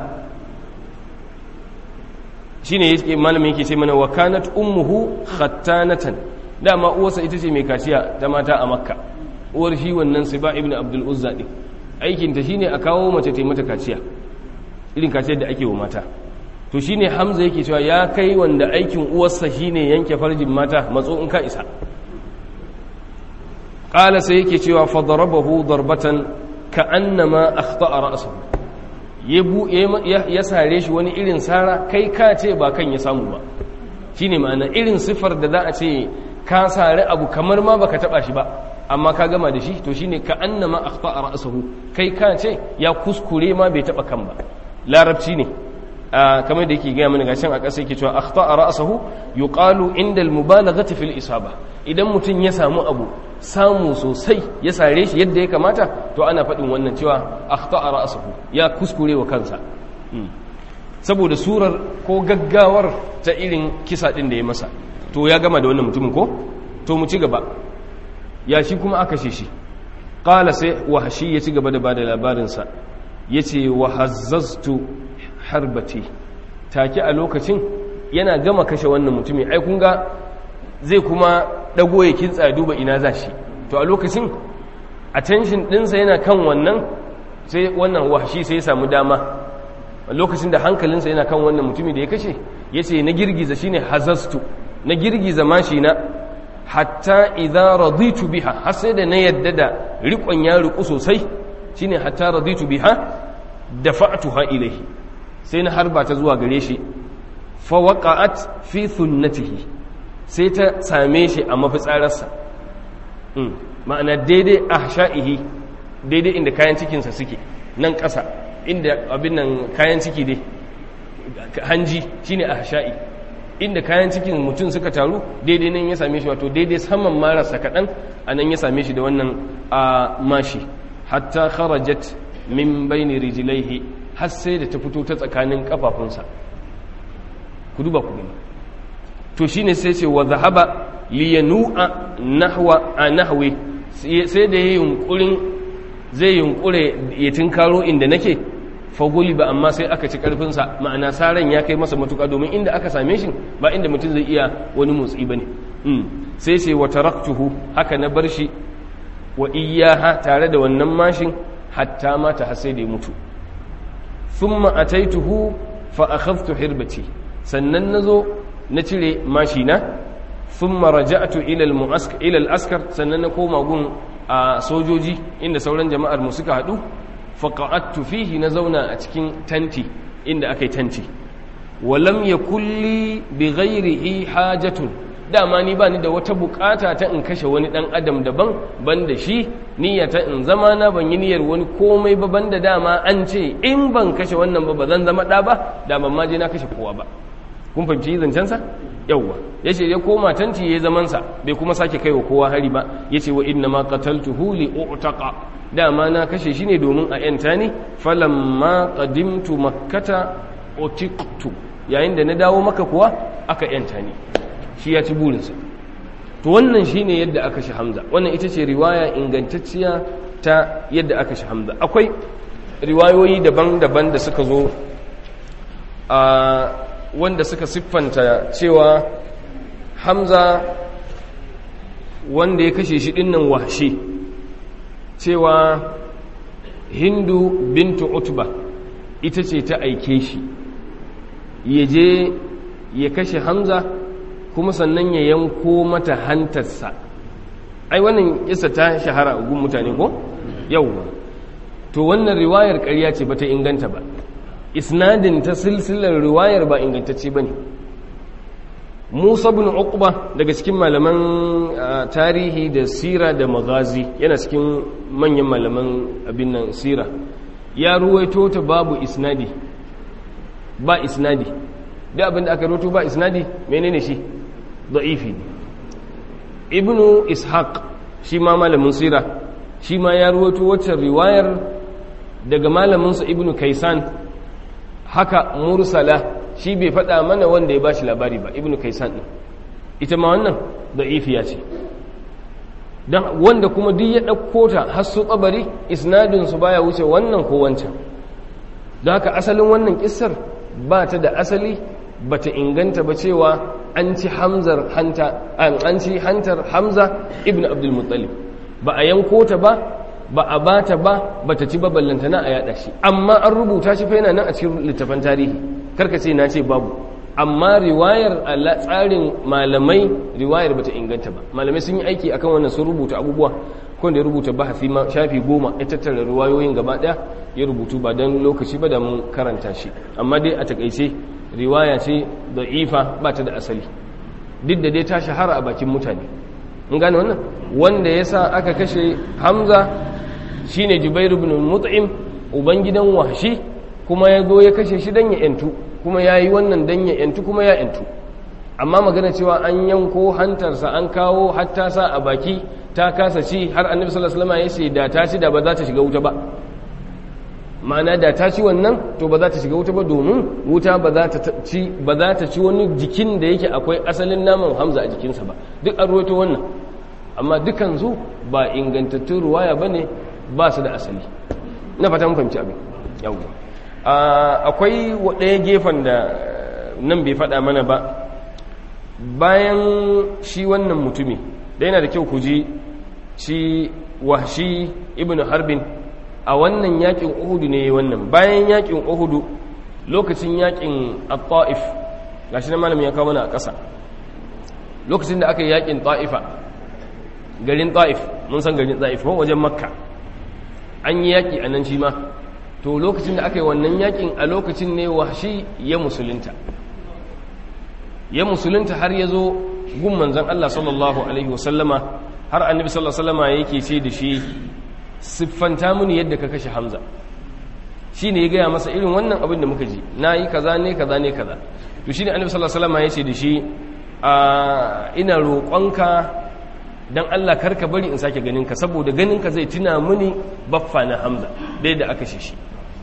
shine yake malamin yake ce mana wa kanat ummuhu khattanatan dama uwarsa ita ce mai kaciya ta mata a makka uwar shi wannan siba ibn abdul uzza din aikin ta shine a kawo mace ta mata kaciya irin kaciyar da ake wa mata to shine hamza yake cewa ya kai wanda aikin uwarsa shine yanke farjin mata matso in ka isa qala sai yake cewa fa darabahu darbatan ka annama akhta'a ra'sahu ya sare shi wani irin sara kai ka ce ba kan ya samu ba shine ma'ana irin sifar da za a ce ka sare abu kamar ma baka taba shi ba amma ka gama da shi to shine ka annama akhta'a ra'sahu kai ka ce ya kuskure ma bai taba kan ba larabci ne kamar da yake gaya mana gashin a ƙasa yake cewa akhta'a ra'sahu yuqalu inda al-mubalaghati fil isaba idan mutum ya samu abu samu sosai ya sare shi yadda ya kamata to ana faɗin wannan cewa akhta'a ra'sahu ya kuskure wa kansa saboda surar ko gaggawar ta irin kisa din da ya masa to ya gama da wannan mutumin ko to mu ci gaba ya shi kuma aka shi shi qala sai wahashi ya ci gaba da bada labarin sa yace wa hazzaztu harbati take a lokacin yana gama kashe wannan mutumi ai kun ga zai kuma dago ya kintsa duba ina za shi to a lokacin attention dinsa yana kan wannan sai wannan wahshi sai ya samu dama lokacin da hankalinsa yana kan wannan mutumi da ya kashe ya ce na girgiza shine hazastu na girgiza mashi na hatta idza raditu biha har sai da na yadda da riƙon ya riƙu sosai shine hatta raditu biha dafa'tuha ilayhi sai na harba ta zuwa gare shi fa waqa'at fi thunnatihi sai ta same shi a mafitsararsa ma'ana daidai ahsha'ihi daidai inda kayan cikinsa suke nan ƙasa inda abin nan kayan ciki dai hanji shine ahsha'i inda kayan cikin mutum suka taru daidai nan ya same shi wato daidai saman marasa kaɗan a nan ya same shi da wannan a mashi hatta kharajat min baini rijlaihi har sai da ta fito ta tsakanin kafafunsa ku duba ku gani to shine sai ce wa zahaba liyanu'a nahwa a nahwi sai da yayin yunkurin zai yunkure ya tinkaro inda nake faguli ba amma sai aka ci karfinsa ma'ana saran ya kai masa matuka domin inda aka same shi ba inda mutum zai iya wani motsi ba ne sai sai wa taraktuhu haka na bar shi wa iyaha tare da wannan mashin hatta mata har sai da ya mutu thumma ataituhu fa akhadhtu hirbati sannan nazo na cire mashina thumma raja'tu ila al-mu'askar ila al-askar sannan na koma gun a sojoji inda sauran jama'ar mu suka hadu faƙa'attu fihi na zauna a cikin tanti inda aka yi tanti walam ya kulli bi ghairihi hajatun dama ni ba ni da wata bukata ta in kashe wani dan adam daban banda shi niyyata in zama na ban yi niyyar wani komai ba banda dama an ce in ban kashe wannan ba ba zan zama da ba da ban ma je na kashe kowa ba kun fahimci zancen sa yawwa yace ya koma tanti yayi zaman sa bai kuma sake kaiwa kowa hari ba yace wa inna ma qataltuhu li u'taqa dama na kashe shi ne domin a yanta ni falamma qadimtu makkata utiqtu yayin da na dawo maka kuwa aka yanta ni shi ya ci burinsa to wannan shine yadda aka shi hamza wannan ita ce riwaya ingantacciya ta yadda aka shi hamza akwai riwayoyi daban-daban da suka zo a wanda suka siffanta cewa hamza wanda ya kashe shi dinnan wahshi cewa hindu bintu utba ita ce ta aike shi ya je ya kashe hamza kuma sannan ya yanko mata hantarsa ai wannan isa ta shahara a gun mutane ko yauwa to wannan riwayar ƙarya ce bata inganta ba isnadin ta silsilar riwayar ba ingantacce ba ne musa bin uqba daga cikin malaman tarihi da sira da magazi yana cikin manyan malaman abin nan sira ya ruwaito ta babu isnadi ba isnadi da abin da aka ruwaito ba isnadi menene shi da'ifi ibnu ishaq shi ma malamin sira shi ma ya ruwaito waccan riwayar daga malaminsa ibnu kaisan haka mursala shi bai faɗa mana wanda ya bashi labari ba ibnu kaisan ɗin ita ma wannan da'ifiya ce don wanda kuma duk ya ɗauko ta har su tsabari isnadinsu baya wuce wannan ko wancan don haka asalin wannan kissar ba ta da asali ba ta inganta ba cewa an ci hamzar hanta an ci hantar hamza ibn abdulmuttalib ba a yanko ta ba ba a ba ta ba ba ta ci ba ballantana a yada shi amma an rubuta shi fa yana nan a cikin littafan tarihi karka ce na ce babu amma riwayar a tsarin malamai riwayar bata inganta ba malamai sun yi aiki akan wannan sun rubuta abubuwa ko da ya rubuta bahasi ma shafi goma ya tattara riwayoyin gaba daya ya rubutu ba don lokaci ba da mun karanta shi amma dai a takaice riwaya ce da'ifa ba ta da asali duk da dai ta shahara a bakin mutane in gane wannan wanda ya sa aka kashe hamza shine jubairu ibn mut'im ubangidan wahshi kuma ya zo ya kashe shi dan ya yantu kuma ya yi wannan dan ya yantu kuma ya yantu amma magana cewa an yanko hantarsa an kawo hatta sa a baki ta kasa ci har annabi sallallahu alaihi wasallam ya ce da ta ci da ba za ta shiga wuta ba ma'ana da ta ci wannan to ba za ta shiga wuta ba domin wuta ba za ta ci ba za ta ci wani jikin da yake akwai asalin naman hamza a jikinsa ba duk an ruwaito wannan amma dukan su ba ingantattun ruwaya bane ba su da asali na fata mun fahimci abin yawwa akwai ɗaya gefen da nan bai faɗa mana ba bayan shi wannan mutumi da yana da kyau ku ji shi wahshi ibn harbin a wannan yakin uhudu ne wannan bayan yakin uhudu lokacin yakin at-ta'if gashi na malamin ya kawo mana a ƙasa lokacin da aka yi yakin ta'ifa garin ta'if mun san garin ta'if ko wajen makka an yi yaki a nan shi ma to lokacin da aka yi wannan yakin a lokacin ne wahshi ya musulunta ya musulunta har ya zo gun manzan Allah sallallahu alaihi wasallama har annabi sallallahu alaihi wasallama yake ce da shi siffanta mini yadda ka kashe hamza shi ne ya gaya masa irin wannan abin da muka ji na yi kaza ne kaza ne kaza to shi ne annabi sallallahu alaihi wasallama ya ce da shi ina roƙonka don Allah karka bari in sake ganinka saboda ganinka zai tuna mini baffa na hamza dai da aka shi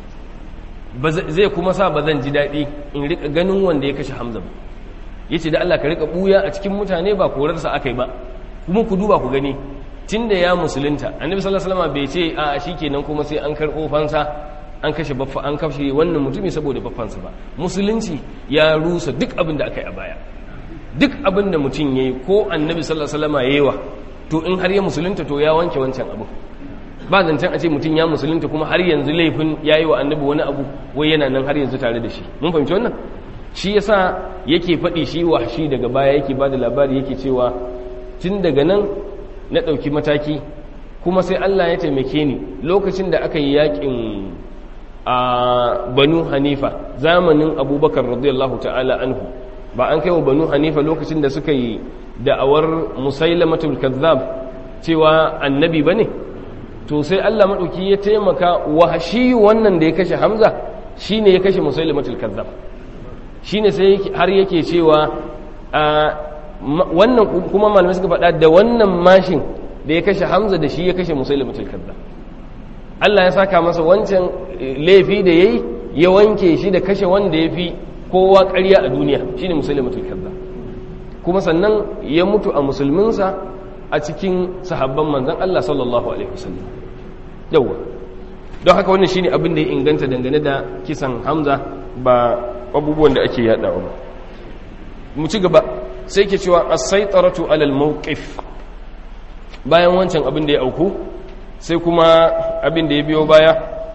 zai kuma sa ba zan ji daɗi in riƙa ganin wanda ya kashe hamza ba ya ce da Allah ka riƙa ɓuya a cikin mutane ba korarsa aka yi ba kuma ku duba ku gani tun da ya musulunta annabi sallallahu alaihi wasallam bai ce a shi kenan kuma sai an karɓo fansa an kashe baffa an kashe wannan mutumi saboda baffansa ba musulunci ya rusa duk abin da aka yi a baya duk abin da mutum ya yi ko annabi sallallahu alaihi wasallam ya yi wa to in har ya musulunta to ya wanke wancan abu ba zancen a ce mutum ya musulunta kuma har yanzu laifin ya yi wa annabi wani abu wai yana nan har yanzu tare da shi mun fahimci wannan shi yasa yake faɗi shi wa shi daga baya yake ba da labari yake cewa tun daga nan na ɗauki mataki kuma sai Allah ya taimake ni lokacin da aka yi yakin a banu hanifa zamanin abubakar radiyallahu ta'ala anhu ba an kai wa banu hanifa lokacin da suka yi da'awar musailamatul kazzab cewa annabi ba ne to sai Allah maɗauki ya taimaka wa shi wannan da ya kashe hamza shi ne ya kashe musailamatul kazzab shi ne sai har yake cewa wannan kuma malamai suka faɗa da wannan mashin da ya kashe hamza da shi ya kashe musailamatul kazzab Allah ya saka masa wancan laifi da yayi ya wanke shi da kashe wanda ya fi kowa ƙarya a duniya shine musailamatul kazzab kuma sannan ya mutu a musulminsa a cikin sahabban manzan Allah sallallahu Alaihi wasallam yauwa don haka wannan shine abin da ya inganta dangane da kisan hamza ba abubuwan da ake yadawa ba mu ci gaba sai ke cewa as-saitaratu alal mawqif bayan wancan abin da ya auku sai kuma abin da ya biyo baya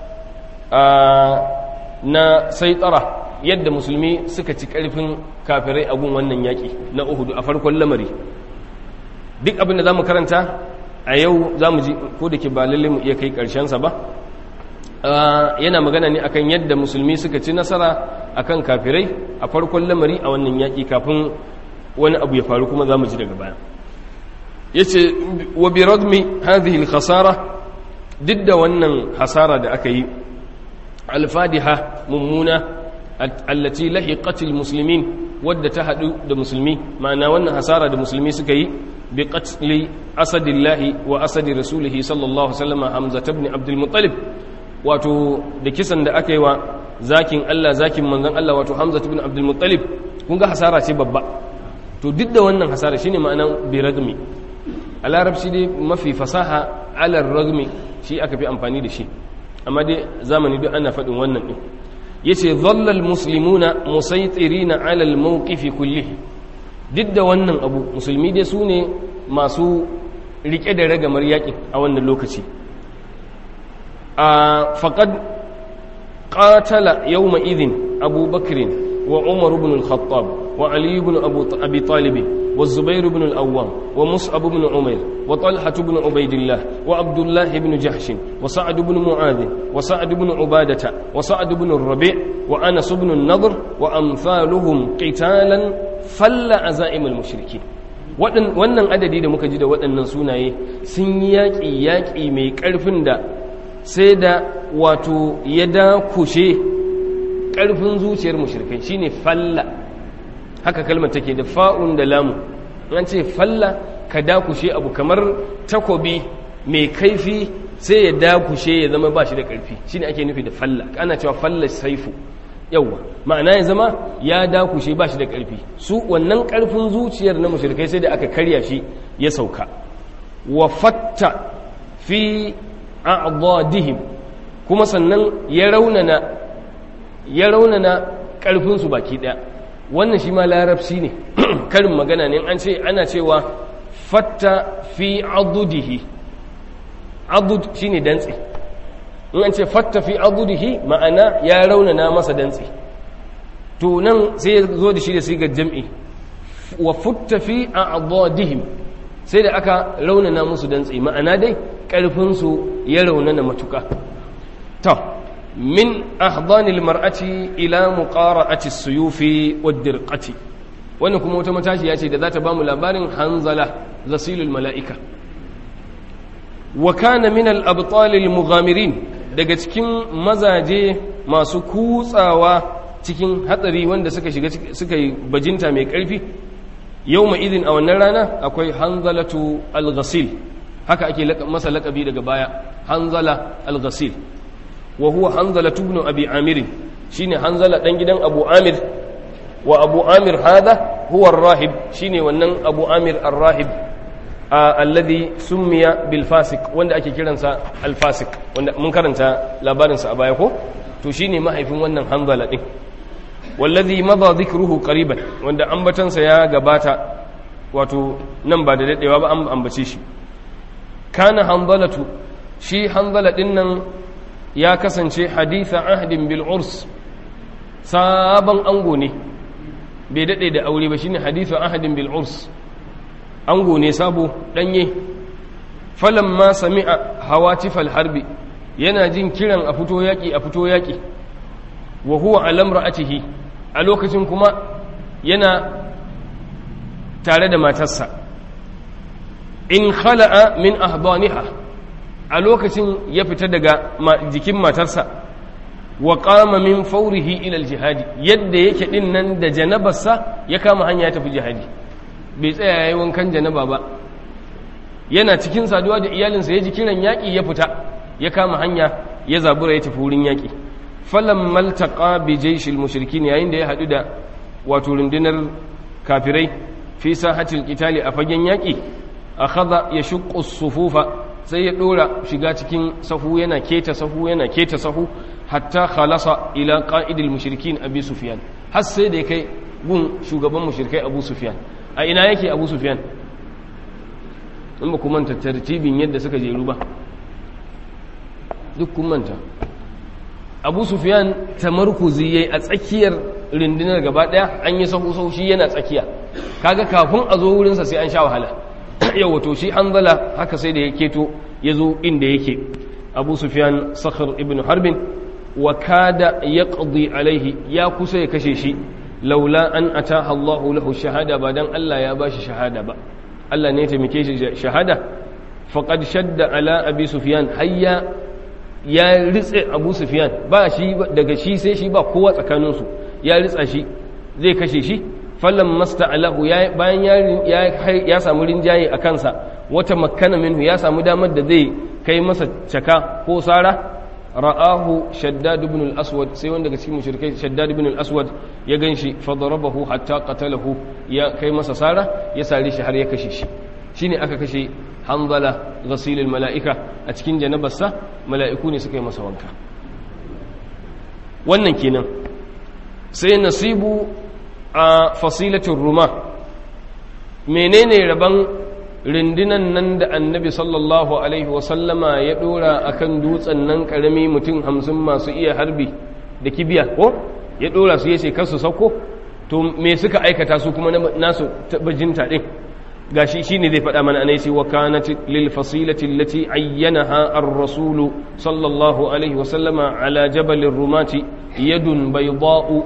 na saitara yadda musulmi suka ci karfin kafirai a gun wannan yaki na uhudu a farkon lamari duk abin da za mu karanta a yau za mu ji ko da ke ba lalle mu iya kai ƙarshensa ba yana magana ne akan yadda musulmi suka ci nasara akan kafirai a farkon lamari a wannan yaƙi kafin wani abu ya faru kuma za mu ji daga baya ya ce wa bi radmi hadhihi khasara duk da wannan hasara da aka yi alfadiha mummuna allati lahiqatil muslimin wadda ta haɗu da musulmi ma'ana wannan hasara da musulmi suka yi bi qatli asadillahi wa asadi rasulihi sallallahu alaihi wasallam hamza ibn abdul muttalib wato da kisan da aka yi wa zakin Allah zakin manzon Allah wato hamza ibn abdul muttalib kun ga hasara ce babba to duk da wannan hasara shine ma'anan bi ragmi a larabci dai mafi fasaha ala ragmi shi aka fi amfani da shi amma dai zamani duk ana faɗin wannan din yace dhallal muslimuna musaytirina ala al-mawqif kullihi duk da wannan abu musulmi dai su ne masu rike da ragamar yaƙi a wannan lokaci a faqad qatala yawma idhin Abu Bakr wa Umar ibn al-Khattab wa Ali ibn Abu Abi Talib والزبير بن الأوام ومصعب بن عمير وطلحة بن عبيد الله وعبد الله بن جحش وسعد بن معاذ وسعد بن عبادة وسعد بن الربيع وأنس بن النضر وأمثالهم قتالا فل عزائم المشركين wannan adadi da muka ji da waɗannan sunaye sun yi yaƙi yaƙi mai ƙarfin da sai da wato ya dakushe ƙarfin zuciyar mushrikai shine falla haka kalmar take da fa'un da lamu an ce falla ka dakushe abu kamar takobi mai kaifi sai ya dakushe ya zama ba shi da ƙarfi shi ne ake nufi da falla ana cewa falla saifu yauwa ma'ana ya zama ya dakushe ba shi da ƙarfi su wannan ƙarfin zuciyar na mushrikai sai da aka karya shi ya sauka wa fatta fi a'dadihim kuma sannan ya raunana ya raunana ƙarfinsu baki ɗaya wannan shi ma larabci ne karin magana ne an ce ana cewa fatta fi adudihi adud shine dantse in an ce fatta fi adudihi ma'ana ya raunana masa dantse to nan sai ya zo da shi da sigar jam'i wa futta fi a'dadihim sai da aka raunana musu dantse ma'ana dai karfin su ya raunana matuka to min ahdanil mar'ati ila muqara'ati as-suyufi wad-dirqati wannan kuma wata matashiya ce da za ta bamu labarin hanzala zasilul mala'ika wa kana min al-abtal al-mughamirin daga cikin mazaje masu kutsawa cikin hatsari wanda suka shiga suka yi bajinta mai karfi yawma idin a wannan rana akwai hanzalatu al-ghasil haka ake masa lakabi daga baya hanzala al-ghasil wa huwa hanzala ibn abi amir shine hanzala dan gidan abu amir wa abu amir hada huwa ar-rahib shine wannan abu amir ar-rahib alladhi summiya bil fasik wanda ake kiransa al fasik wanda mun karanta labarin sa a baya ko to shine mahaifin wannan hanzala din wallazi madha dhikruhu qariban wanda ambatansa ya gabata wato nan ba da dadewa ba an ambace shi kana hanzalatu shi hanzala din nan ya kasance haditha ahdin bil urs sabon ango ne bai dade da aure ba shine haditha ahdin bil urs ango ne sabo danye falamma sami'a hawatifal harbi yana jin kiran a fito yaki a fito yaki wa huwa ala imra'atihi a lokacin kuma yana tare da matarsa in khala'a min ahdaniha a lokacin ya fita daga jikin matarsa wa qama min fawrihi ila aljihadi yadda yake din nan da janabarsa ya kama hanya ya tafi jihadi bai tsaya yayi wankan janaba ba yana cikin saduwa da iyalinsa ya ji kiran yaƙi ya fita ya kama hanya ya zabura ya tafi wurin yaƙi falan maltaqa bi jayshil mushrikin yayin da ya hadu da wato rundunar kafirai fi sahatil qitali a fagen yaƙi akhadha yashqu sufufa sai ya dora shiga cikin sahu yana keta sahu yana keta sahu hatta khalasa ila qa'idil mushrikin abi sufyan har sai da kai gun shugaban mushrikai abu sufyan a ina yake abu sufyan in ba ku manta tartibin yadda suka jeru ba duk kun manta abu sufyan tamarkuzi yayi a tsakiyar rundunar gaba daya an yi sahu sahu shi yana tsakiya kaga kafin a zo wurinsa sai an sha wahala yau wato shi hanzala haka sai da ya keto ya zo inda yake abu sufyan sakhar ibn harbin wa kada yaqdi alaihi ya kusa ya kashe shi laula an ataha Allahu lahu shahada ba dan Allah ya bashi shahada ba Allah ne ya taimake shi shahada faqad shadda ala abi sufyan hayya ya ritse abu sufyan ba shi daga shi sai shi ba kowa tsakanin su ya ritsa shi zai kashe shi fallan masta'alahu bayan ya ya samu rinjaye a kansa wata makkana minhu ya samu damar da zai kai masa caka ko sara ra'ahu shaddad ibn al-aswad sai wanda daga cikin mushrikai shaddad ibn al-aswad ya ganshi fa darabahu hatta qatalahu ya kai masa sara ya sare shi har ya kashe shi shine aka kashe hanzala ghasil al-mala'ika a cikin janabarsa mala'iku ne suka yi masa wanka wannan kenan sai nasibu a fasilatul ruma menene rabon rindinan nan da annabi sallallahu alaihi wasallama ya dora akan dutsen nan karami mutum hamsin masu iya harbi da kibiya ko ya dora su yace kar su sauko to me suka aikata su kuma nasu bajinta din gashi shine zai faɗa mana anai wa kanat lil fasilati allati ayyanaha ar-rasul sallallahu alaihi wasallama ala jabal rumati yadun bayda'u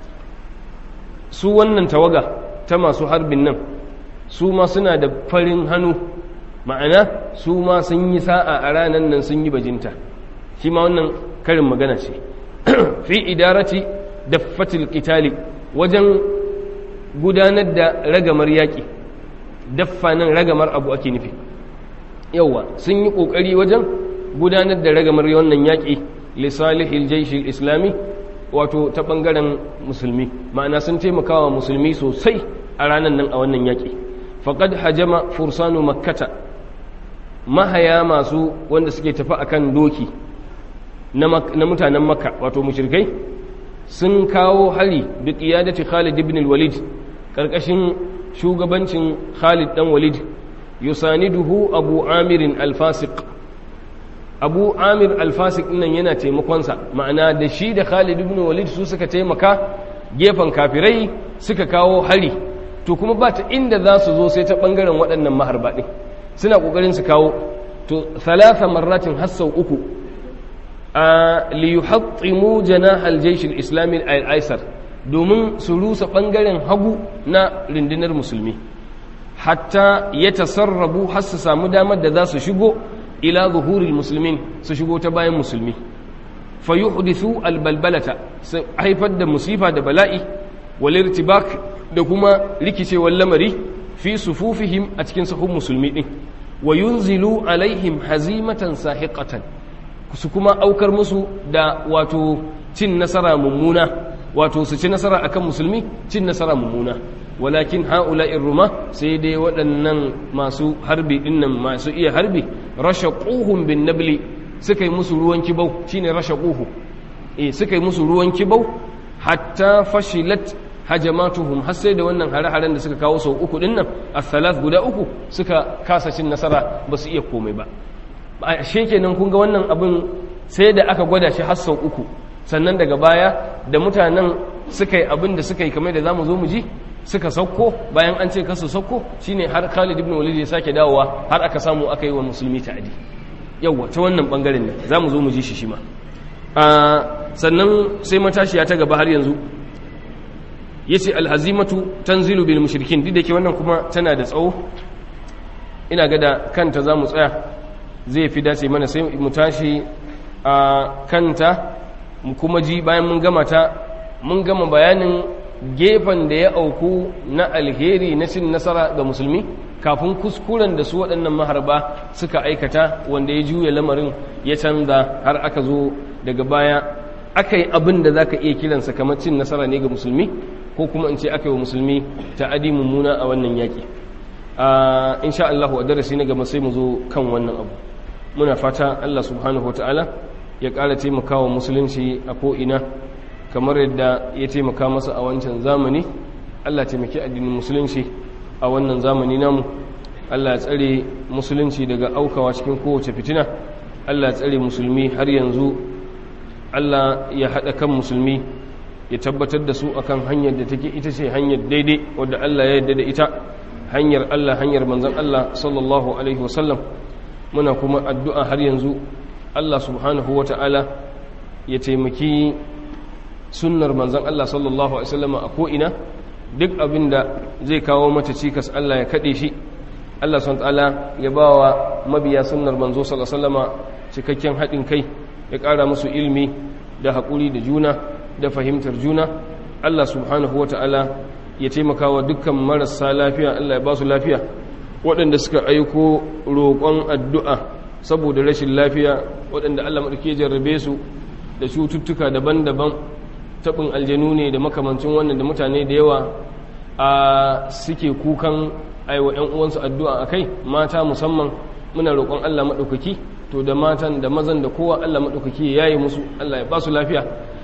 su wannan tawaga ta masu harbin nan su ma suna da farin hannu ma'ana su ma sun yi sa'a a ranar nan sun yi bajinta shi ma wannan karin magana ce fi idarati da fatil qitali wajen gudanar da ragamar yaƙi daffa nan ragamar abu ake nufi yauwa sun yi ƙoƙari wajen gudanar da ragamar wannan yaƙi lisalihil jaishil islami wato ta ɓangaren musulmi ma'ana sun taimakawa musulmi sosai a ranar nan a wannan yaƙi faƙad hajama fursanu makkata mahaya masu wanda suke tafi akan doki na mutanen makka wato mushrikai sun kawo hari da ƙiyadati khalid ibn walid ƙarƙashin shugabancin khalid ɗan walid yusaniduhu abu amirin alfasik abu amir alfasik nan yana taimakonsa ma'ana da shi da khalid ibn walid su suka taimaka gefen kafirai suka kawo hari to kuma ba ta inda za su zo sai ta ɓangaren waɗannan maharba ɗin suna ƙoƙarin su kawo to thalatha marratin har sau uku a liyuhattimu janahal jaishil islami al-aisar domin su rusa ɓangaren hagu na rundunar musulmi hatta ya tasarrabu har su samu damar da za su shigo ila zuhuril musulmin su shigo ta bayan musulmi fa yuhdithu albalbalata su haifar da musifa da bala'i wal irtibak da kuma rikicewar lamari fi sufufihim a cikin sahun musulmi din wa yunzilu alaihim hazimatan sahiqatan su kuma aukar musu da wato cin nasara mummuna wato su ci nasara akan musulmi cin nasara mummuna walakin ha'ula'in ruma sai dai waɗannan masu harbi dinnan masu iya harbi rasha ƙuhun bin nabli suka yi musu ruwan kibau shine rasha ƙuhu eh suka yi musu ruwan kibau hatta fashilat hajamatuhum har sai da wannan hare-haren da suka kawo sau uku dinnan as-salat guda uku suka kasa cin nasara ba su iya komai ba a shekenan kun ga wannan abin sai da aka gwada shi har sau uku sannan daga baya da mutanen suka yi abin da suka yi kamar da za mu zo mu ji suka sauko bayan an ce kasu sauko shine har Khalid ibn Walid ya sake dawowa har aka samu aka yi wa musulmi ta'adi yawa ta wannan bangaren ne za mu zo mu ji shi shi ma sannan sai matashiya ta gaba har yanzu yace alhazimatu tanzilu bil mushrikin duk da ke wannan kuma tana da tsawo ina ga da kanta za mu tsaya zai fi dace mana sai mu tashi a kanta mu kuma ji bayan mun gama ta mun gama bayanin gefen da ya auku na alheri na cin nasara ga musulmi kafin kuskuren da su waɗannan maharba suka aikata wanda ya juya lamarin ya canza har aka zo daga baya aka yi abin da za ka iya kiransa kamar cin nasara ne ga musulmi ko kuma in ce aka yi wa musulmi ta adi mummuna a wannan yaƙi insha Allah a darasi na gaba sai mu zo kan wannan abu muna fata Allah subhanahu wa ta'ala ya ƙara taimakawa musulunci a ko'ina kamar yadda ya taimaka masa a wancan zamani Allah taimaki addinin musulunci a wannan zamani namu Allah ya tsare musulunci daga aukawa cikin kowace fitina Allah ya tsare musulmi har yanzu Allah ya haɗa kan musulmi ya tabbatar da su akan hanyar da take ita ce hanyar daidai wadda Allah ya yarda da ita hanyar Allah hanyar manzon Allah sallallahu alaihi wasallam muna kuma addu'a har yanzu Allah subhanahu wa ta'ala ya taimaki sunnar manzan Allah sallallahu Alaihi wasallama a ko'ina duk abin da zai kawo mata cikas Allah ya kaɗe shi Allah sun ta'ala ya ba wa mabiya sunnar manzo sallallahu Alaihi wasallama cikakken haɗin kai ya ƙara musu ilmi da haƙuri da juna da fahimtar juna Allah subhanahu wa ta'ala ya taimaka wa dukkan marasa lafiya Allah ya ba su lafiya waɗanda suka aiko roƙon addu'a saboda rashin lafiya waɗanda Allah maɗauki jarrabe su da cututtuka daban-daban taɓin aljanu ne da makamancin wannan da mutane da yawa a suke kukan aiwa 'yan uwansu addu'a a kai mata musamman muna roƙon Allah maɗaukaki to da matan da mazan da kowa Allah maɗaukaki ya yi musu Allah ya ba su lafiya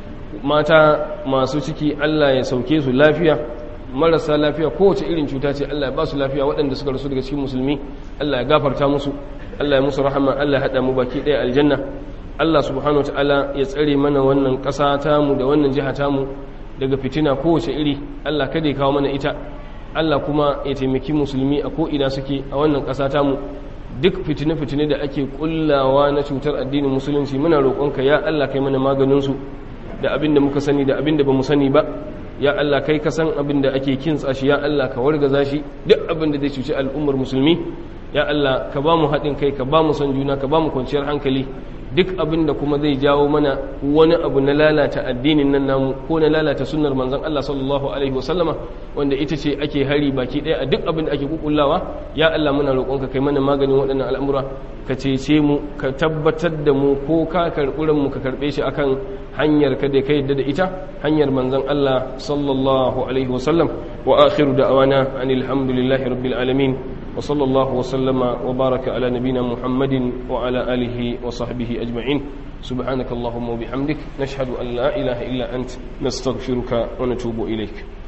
mata masu ciki Allah ya sauke su lafiya marasa lafiya kowace irin cuta ce Allah ya ba su lafiya waɗanda suka rasu daga cikin musulmi Allah ya gafarta musu Allah ya musu rahama Allah ya haɗa mu baki ɗaya aljanna Allah subhanahu wa ta'ala ya tsare mana wannan ƙasa tamu da wannan jiha tamu daga fitina kowace iri Allah kada ya kawo mana ita Allah kuma ya taimaki musulmi a ko'ina suke a wannan ƙasa tamu duk fitine-fitine da ake kullawa na cutar addinin musulunci muna roƙonka ya Allah kai mana maganinsu da abin da muka sani da abin da ba mu sani ba ya Allah kai ka san abin da ake kintsa shi ya Allah ka wargaza shi duk abin da zai cuci al'ummar musulmi ya Allah ka ba mu haɗin kai ka ba mu son juna ka ba mu kwanciyar hankali duk abin da kuma zai jawo mana wani abu na lalata addinin nan namu ko na lalata sunnar manzon Allah sallallahu alaihi wasallama wanda ita ce ake hari baki ɗaya a duk abin da ake kukullawa ya Allah muna roƙonka kai mana maganin waɗannan al'amura ka cece mu ka tabbatar da mu ko ka karɓi mu ka karɓe shi akan hanyar ka da ka yadda da ita hanyar manzon Allah sallallahu alaihi wasallam wa akhiru da'wana anil hamdulillahi rabbil alamin وصلى الله وسلم وبارك على نبينا محمد وعلى آله وصحبه أجمعين سبحانك اللهم وبحمدك نشهد أن لا إله إلا أنت نستغفرك ونتوب إليك